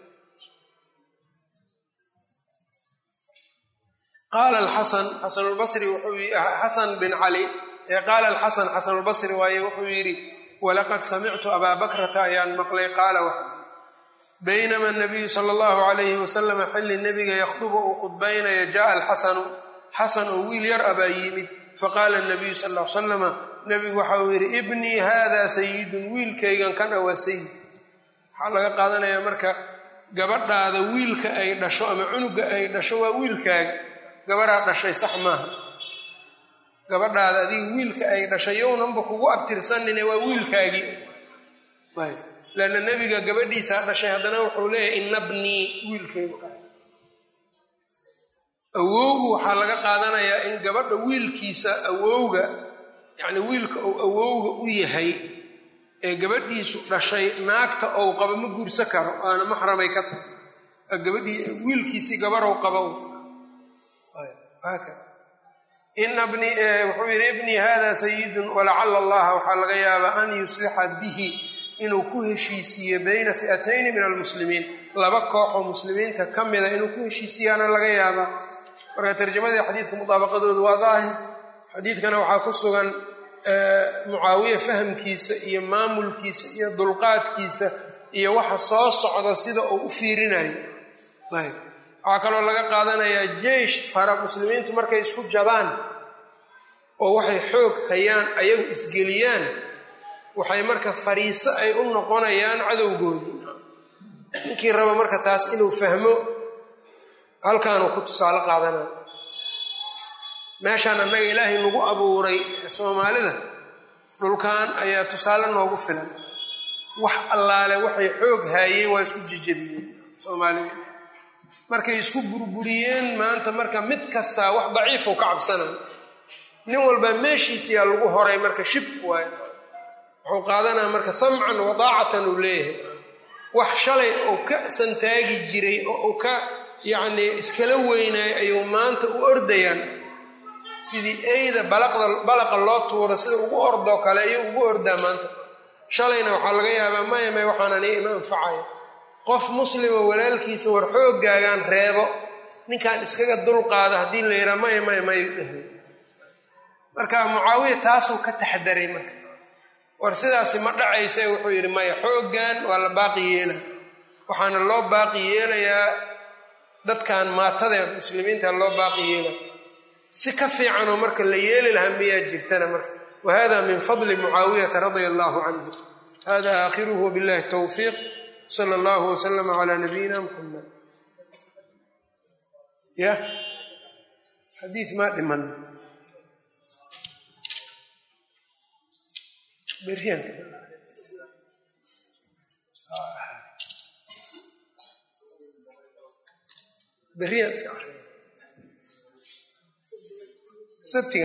qaala alxasan xasanulbasri wuxuu xasan bin cali qaala alxasan xasanulbasri waaye wuxuu yidhi walaqad samictu abaa bakrata ayaan maqlay qaala wax baynama nabiyu sala allahu calayhi wasalama xilli nebiga yakhdubu uu khudbaynaya jaaa alxasanu xasan oo wiil yar abaa yimid faqaala nabiyu sal l salama nebigu waxa uu yidhi ibnii haada sayidun wiilkaygan kan a waa sayid waxaa laga qaadanayaa marka gabadhaada wiilka ay dhasho ama cunuga ay dhasho waa wiilkaaga gabaraa dhashay sax maaha gabadhaada adiga wiilka ay dhashay yownanba kugu abtirsanine waa wiilkaagii ayb leanna nebiga gabadhiisaa dhashay haddana wuxuu leeyahay inabnii wiilkaygu dhahay awowgu waxaa laga qaadanayaa in gabadha wiilkiisa awowga yacni wiilka uu awowga u yahay ee gabadhiisu dhashay naagta ou qabo ma guursa karo aana maxramay ka tahay gabadhii wiilkiisii gabarow qabow inabni wuxuu yidhi ibnii hada sayidun walacala allaha waxaa laga yaabaa an yuslixa bihi inuu ku heshiisiiyo bayna fi'atayni min almuslimiin laba koox oo muslimiinta ka mida inuu ku heshiisiiyaana laga yaabaa marka tarjamadii xadiidka mudaabaqadoodu waa daahir xadiidkana waxaa ku sugan mucaawiya fahamkiisa iyo maamulkiisa iyo dulqaadkiisa iyo waxa soo socda sida uu u fiirinayo ayb waxaa kaloo laga qaadanayaa jeish fara muslimiintu markay isku jabaan oo waxay xoog hayaan ayagu isgeliyaan waxay marka fariiso ay u noqonayaan cadowgoodii ninkii raba marka taas inuu fahmo halkaanuu ku tusaale qaadanaya meeshaan annaga ilaahay nagu abuuray soomaalida dhulkan ayaa tusaale noogu filan wax allaale waxay xoog haayeen waa isku jejebiyeen soomaalida markay isku burburiyeen maanta marka mid kastaa wax daciifuu ka cabsanayo nin walba meeshiisiyaa lagu horay marka shib waay wuxuu qaadanaa marka samcan wadaacatan uu leeyahay wax shalay uu ka santaagi jiray oo uu ka yacnii iskala weynaayay ayuu maanta u ordayaan sidii eyda balaqda balaqa loo tuuro sida ugu ordoo kale ayuu ugu ordaa maanta shalayna waxaa laga yaabaa maya may waxaan aniga ima anfacaya qof muslima walaalkiisa war xooggaagaan reebo ninkan iskaga dulqaada haddii la yidhaa maya maya may dheh marka mucaawiya taasuu ka taxdaray marka war sidaasi ma dhacaysa wuxuu yidhi maya xooggan waa la baaqi yeela waxaana loo baaqi yeelayaa dadkan maatadeed muslimiinta loo baaqi yeela si ka fiicanoo marka la yeeli lahaa miyaa jirtana marka wa hada min fadli mucaawiyata radia allahu canhu hada aakhiruhu wabillahi towfiiq sala allahu waslama calaa nabiyina muxamed yah xadiid maa dhiman beryaanka beriyaan iska sabtiga